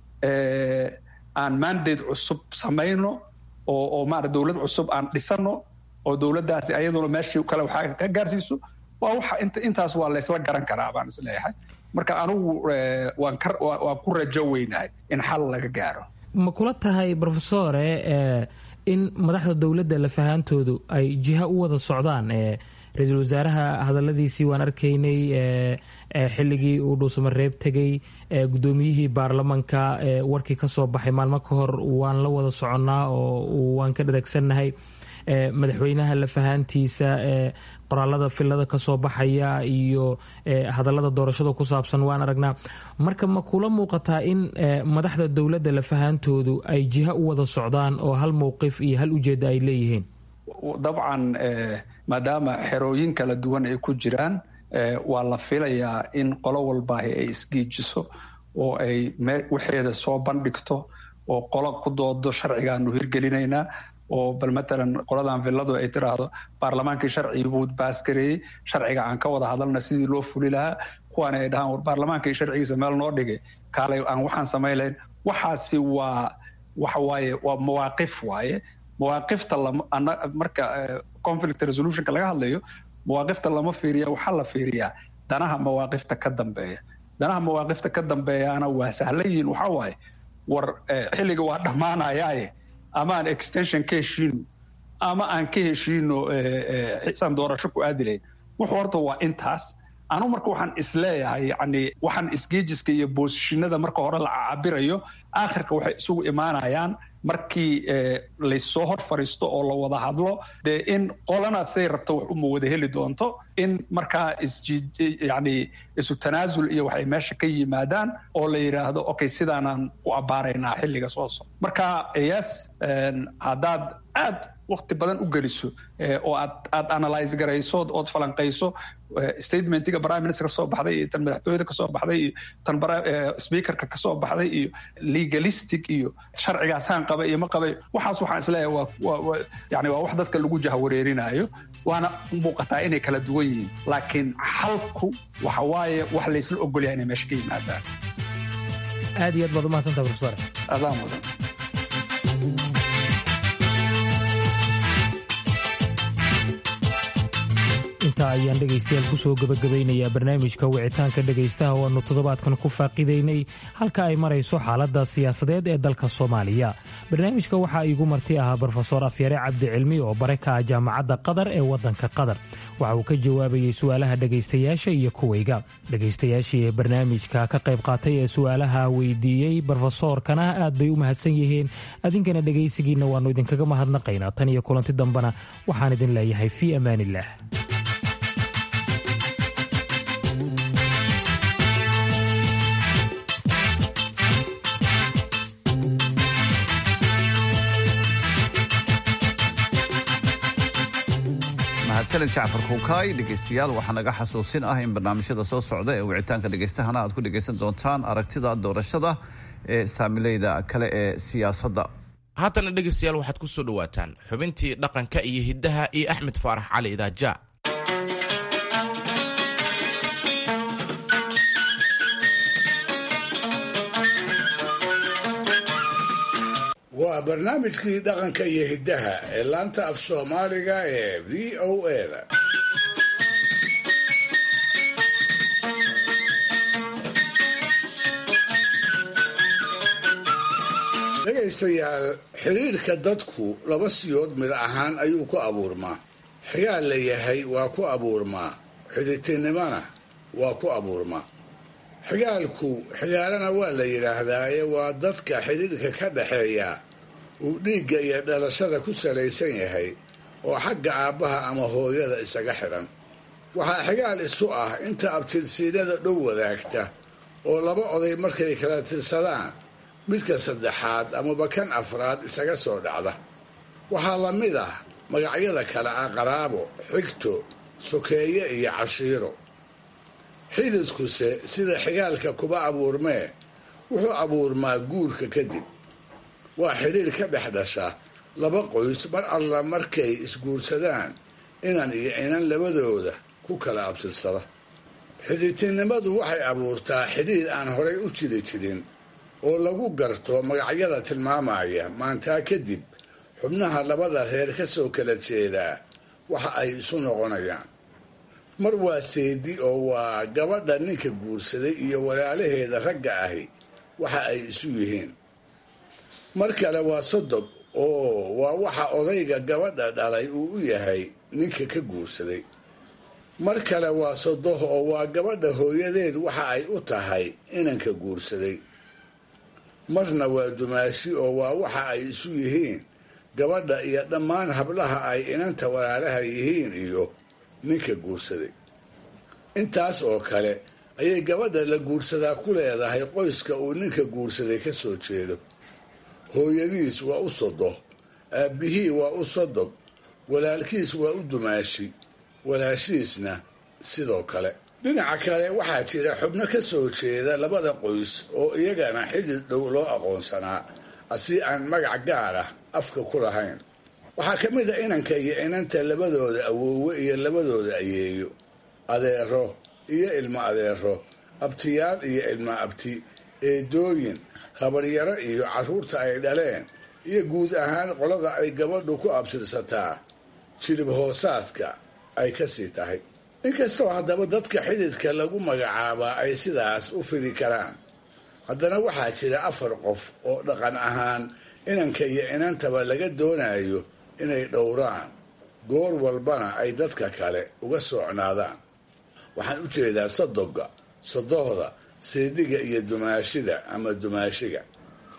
aan mandate cusub samayno oo oo maara dowlad cusub aan dhisano oo dowladdaasi ayaduna meeshii kale waxaa ka gaarsiiso waa waxa inta intaas waa laysla garan karaa baan isleeyahay marka anigu waan ka waan ku rajo weynahay in xal laga gaaro ma kula tahay profesore in madaxda dowladda lafahaantoodu ay jiha u wada socdaan ra-iisul wasaaraha hadaladiisii waan arkaynay xilligii uu dhuusamareeb tegey guddoomiyihii baarlamanka warkii ka soo baxay maalmo ka hor waan la wada soconnaa oo waan ka dharagsannahay madaxweynaha lafahaantiisa qoraalada filada kasoo baxaya iyo hadalada doorashada ku saabsan waan aragnaa marka ma kula muuqataa in madaxda dowladda lafahaantoodu ay jiha u wada socdaan oo hal mowqif iyo hal ujeedda ay leeyihiin dabcan maadaama xerooyin kala duwan ay ku jiraan waa la filayaa in qolo walbaahi ay isgiijiso oo ay waxeeda soo bandhigto oo qolo ku doodo sharcigaanu hirgelinaynaa oo bal matalan qoladan villadu ay tiraahdo baarlamaankii sharcigi buu baasgareeyey sharciga aan ka wada hadalna sidii loo fuli lahaa kuwaana ay dhahaan war baarlamaankii sharcigiisa meel noo dhigay kaalay aan waxaan samayn lahayn waxaasi waa waxa waaye waa mawaaqif waaye mawaaqifta lama marka conflict resolutionka laga hadlayo mawaaqifta lama fiiriya waxaa la fiiriyaa danaha mawaaqifta ka dambeeya danaha mawaaqifta ka dambeeyaana waa sahlan yihiin waxaa waaye war xilliga waa dhammaanayaaye ama aan extension ka heshiino ama aan ka heshiino xisaan doorasho ku aadi lahayn wuxuu horta waa intaas anu marka waxaan isleeyahay yani waxaan isgeejiska iyo boosishinada marka hore la cabirayo aakhirka waxay isugu imaanayaan markii laysoo hor fariisto oo la wada hadlo dee in qolana say rabto wax uma wada heli doonto in markaa yani isu tanaasul iyo waxay meesha ka yimaadaan oo la yidhaahdo okay sidaanaan u abbaaraynaa xilliga soo soc marka yes haddaad aad wakti badan u geliso oo aad aad analyse garayso ood falanqayso statementiga prime minister kasoo baxday iyo tan madaxtooyada kasoo baxday iyo tan speakerka kasoo baxday iyo legalistic iyo sharcigaasaan qaba iyo ma qabay waxaas waxaan isleeyahay waa yani waa wax dadka lagu jahawareerinayo waana muuqataa inay kala duwan yihiin laakiin xalku waxa waaye wax laysla ogolyahay inay meesha ka yimaadaan aad iyo aad baad umahadsantaha profesor adaan mudan intaa ayaan dhegaystayaal kusoo gebagabaynayaa barnaamijka wicitaanka dhegaystaha oo aanu toddobaadkan ku faaqidaynay halka ay marayso xaaladda siyaasadeed ee dalka soomaaliya barnaamijka waxaa iigu marti ahaa brofesor afyare cabdicilmi oo bare ka ah jaamacadda qatar ee waddanka qatar waxa uu ka jawaabayey su'aalaha dhegaystayaasha iyo kuwayga dhegaystayaashii ee barnaamijka ka qayb qaatay ee su'aalaha weydiiyey brofesoorkana aad bay u mahadsan yihiin adinkana dhegaysigiinna waannu idinkaga mahadnaqaynaa tan iyo kulanti dambena waxaan idin leeyahay fii ammaaniillah mahadsaned jacfar kuukaay dhegaystayaal waxaa naga xasuusin ah in barnaamijyada soo socda ee wicitaanka dhegaystahana aad ku dhegaysan doontaan aragtida doorashada ee saamileyda kale ee siyaasadda haatana dhegaystayaal waxaad ku soo dhowaataan xubintii dhaqanka iyo hiddaha iyo axmed faarax cali idaaja waa barnaamijkii dhaqanka iyo hiddaha ee laanta af soomaaliga ee v o a-da dhegaystayaal xidhiirka dadku laba siyood mid ahaan ayuu ku abuurmaa xigaal la yahay waa ku abuurmaa xidhiirtinimona waa ku abuurmaa xigaalku xigaalana waa la yidhaahdaaye waa dadka xidhiirka ka dhaxeeya uu dhiigga iyo dhalashada ku salaysan yahay oo xagga aabbaha ama hooyada isaga xidhan waxaa xigaal isu ah inta abtirsiinada dhow wadaagta oo laba oday markay kala tirsadaan midka saddexaad amaba kan afraad isaga soo dhacda waxaa la mid ah magacyada kale ah qaraabo xigto sokeeye iyo cashiiro xididkuse sida xigaalka kuba abuurmee wuxuu abuurmaa guurka kadib waa xidhiir ka dhex dhasha laba qoys mar alla markay isguursadaan inan iyo inan labadooda ku kala abtirsada xididtinimadu waxay abuurtaa xidhiir aan horay u jiri jirin oo lagu garto magacyada tilmaamaya maantaa kadib xubnaha labada reer ka soo kala jeedaa waxa ay isu noqonayaan mar waa seedi oo waa gabadha ninka guursaday iyo walaalaheeda ragga ahi waxa ay isu yihiin mar kale waa sodog oo waa waxa odayga gabadha dhalay uu u yahay ninka ka guursaday mar kale waa sodoh oo waa gabadha hooyadeed waxa ay u tahay inanka guursaday marna waa dumaashi oo waa waxa ay isu yihiin gabadha iyo dhammaan hablaha ay inanta walaalaha yihiin iyo ninka guursaday intaas oo kale ayay gabadha la guursadaa ku leedahay qoyska uu ninka guursaday ka soo jeedo hooyadiis waa u sodoh aabbihii waa u sodog walaalkiis waa u dumaashi walaashiisna sidoo kale dhinaca kale waxaa jira xubno ka soo jeeda labada qoys oo iyagana xidid dhow loo aqoonsanaa asi aan magac gaar ah afka ku lahayn waxaa ka mid a inanka iyo inanta labadooda awoowe iyo labadooda ayeeyo adeero iyo ilmo adeero abtiyaal iyo ilmo abti eedooyin habaryaro iyo carruurta ay dhaleen iyo guud ahaan qolada ay gabadhu ku abtirsataa jilib hoosaadka ay ka sii tahay inkastoo haddaba dadka xididka lagu magacaabaa ay sidaas u fidi karaan haddana waxaa jira afar qof oo dhaqan ahaan inanka iyo inantaba laga doonayo inay dhowraan goor walbana ay dadka kale uga soocnaadaan waxaan u jeedaa sodoga sodohda seediga iyo dumaashida ama dumaashiga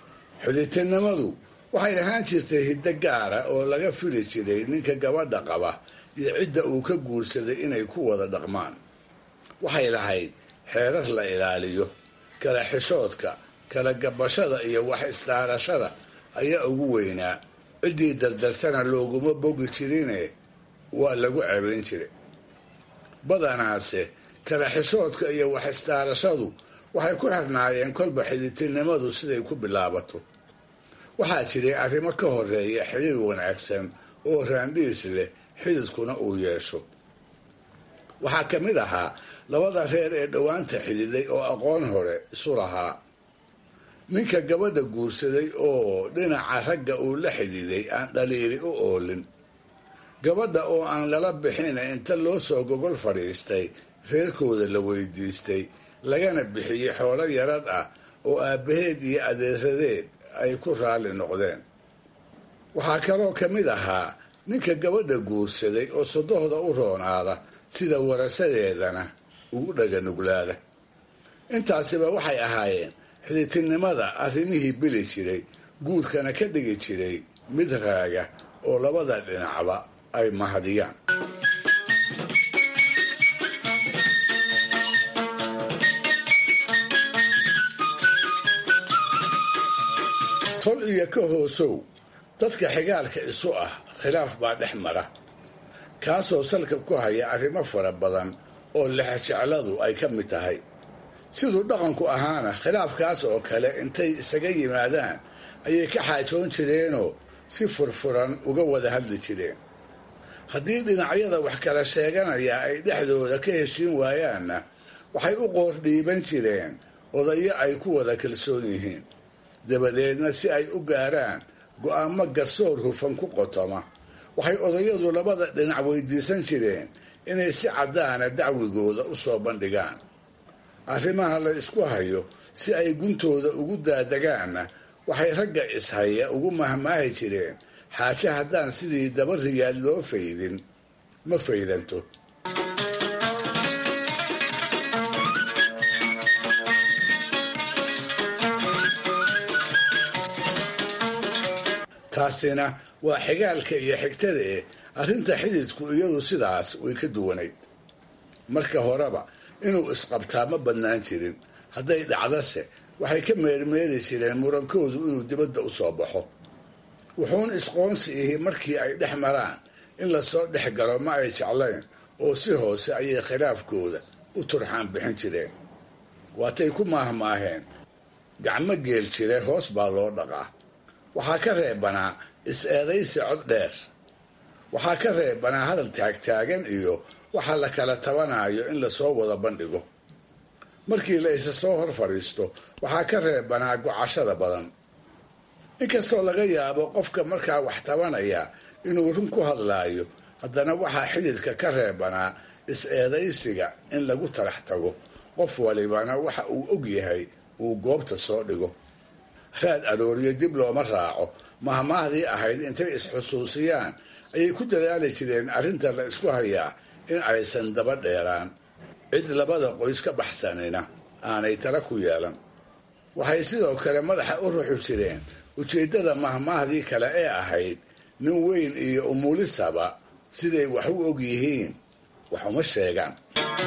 xidhitinimadu waxay ahaan jirtay hiddo gaara oo laga fili jiray ninka gabadha qaba iyo cidda uu ka guursaday inay ku wada dhaqmaan waxay lahayd xeerar la ilaaliyo kala xishoodka kala gabashada iyo wax istaarashada ayaa ugu weynaa ciddii dardartana looguma bogi jirine waa lagu cebayn jiray badanaase kala xishoodka iyo wax istaarashadu waxay ku xirnaayeen kolba xidhitinimadu siday ku bilaabato waxaa jiray arrimo ka horeeya xiriir wanaagsan oo raandhiis leh xididkuna uu yeesho waxaa ka mid ahaa labada reer ee dhowaanta xididay oo aqoon hore isu lahaa ninka gabadha guursaday oo dhinaca ragga uu la xididay aan dhaliili u oolin gabadha oo aan lala bixin inta loo soo gogol fadhiistay reerkooda la weydiistay lagana bixiyey xoolo yarad ah oo aabbaheed iyo adeeradeed ay ku raalli noqdeen waxaa kaloo ka mid ahaa ninka gabadha guursaday oo sodohda u roonaada sida warasadeedana ugu dhaganuglaada intaasiba waxay ahaayeen xiditinimada arrimihii bili jiray guurkana ka dhigi jiray mid raaga oo labada dhinacba ay mahadiyaan tol iyo ka hoosow dadka xigaalka isu ah khilaaf baa dhex mara kaasoo salka ku haya arrimo fara badan oo lexjecladu ay ka mid tahay siduu dhaqanku ahaana khilaafkaas oo kale intay isaga yimaadaan ayay ka xaajoon jireenoo si furfuran uga wada hadli jireen haddii dhinacyada wax kala sheeganaya ay dhexdooda ka heshiin waayaanna waxay u qoor dhiiban jireen odayo ay ku wada kalsoon yihiin dabadeedna si ay u gaaraan go'aamo garsoor hufan ku qotoma waxay odayadu labada dhinac weydiisan jireen inay si caddaana dacwigooda u soo bandhigaan arrimaha la isku hayo si ay guntooda ugu daadagaanna waxay ragga ishaya ugu mahmaahi jireen xaaje haddaan sidii daba riyaad loo faydin ma faydanto taasina waa xigaalka iyo xigtada eh arrinta xididku iyadu sidaas way ka duwanayd marka horeba inuu isqabtaa ma badnaan jirin hadday dhacdase waxay ka meermeeri jireen murankoodu inuu dibadda u soo baxo wuxuun isqoonsi ihi markii ay dhex maraan in lasoo dhex galo ma ay jeclayn oo si hoose ayay khilaafkooda u turxaan bixin jireen waatay ku maahmaaheen gacmo geel jire hoos baa loo dhaqaa waxaa ka reebanaa is-eedaysi cod dheer waxaa ka reebanaa hadal taagtaagan iyo waxa la kala tabanayo in lasoo wada bandhigo markii la isa soo hor fadhiisto waxaa ka reebanaa gocashada badan inkastoo laga yaabo qofka markaa wax tabanaya inuu run ku hadlaayo haddana waxaa xididka ka reebanaa is-eedaysiga in lagu talax tago qof walibana waxa uu og yahay uu goobta soo dhigo raad arooriyo dib looma raaco mahmaahdii ahayd intay is-xusuusiyaan ayay ku dadaali jireen arrinta la isku hayaa in aysan daba dheeraan cid labada qoys ka baxsanina aanay tala ku yeelan waxay sidoo kale madaxa u ruxi jireen ujeeddada mahmaahdii kale ee ahayd nin weyn iyo umulisaba siday wax u og yihiin wax uma sheegaan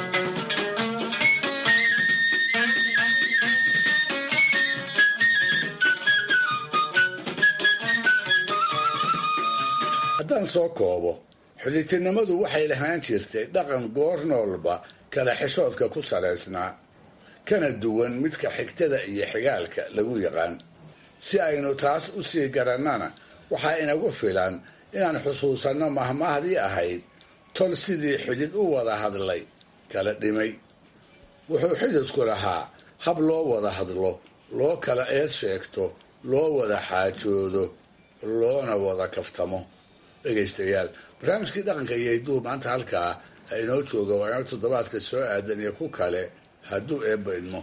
haddaan soo koobo xidhitinimadu waxay lahaan jirtay dhaqan goor noolba kala xishoodka ku salaysnaa kana duwan midka xigtada iyo xigaalka lagu yaqaan si aynu taas u sii garannana waxaa inagu filan inaan xusuusanno mahmaahdii ahayd tol sidii xidid u wada hadlay kala dhimay wuxuu xididku lahaa hab loo wada hadlo loo kala eed sheegto loo wada xaajoodo loona wada kaftamo dhegaystayaal barnaamijkii dhaqanka iyo hidduu maanta halkaa ha inoo jooga waa inoo toddobaadka soo aadan iyo ku kale hadduu eebba idmo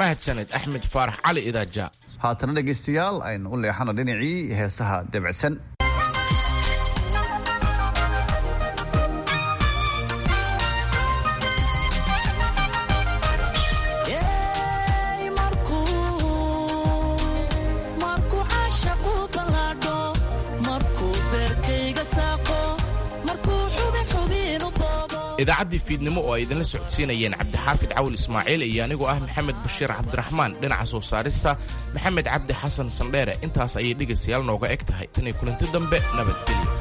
mahadsaned axmed faarax cali idaaja haatana dhegaystayaal aynu u leexano dhinacii heesaha debcsan idaacaddii fiidnimo oo ay idinla socodsiinayeen cabdixaafid cawil ismaaciil iyo anigoo ah maxamed bashiir cabdiraxmaan dhinaca soo saarista maxamed cabdi xasan sandheere intaas ayay dhegaystayaal nooga eg tahay tanay kulanti dambe nabadgelyo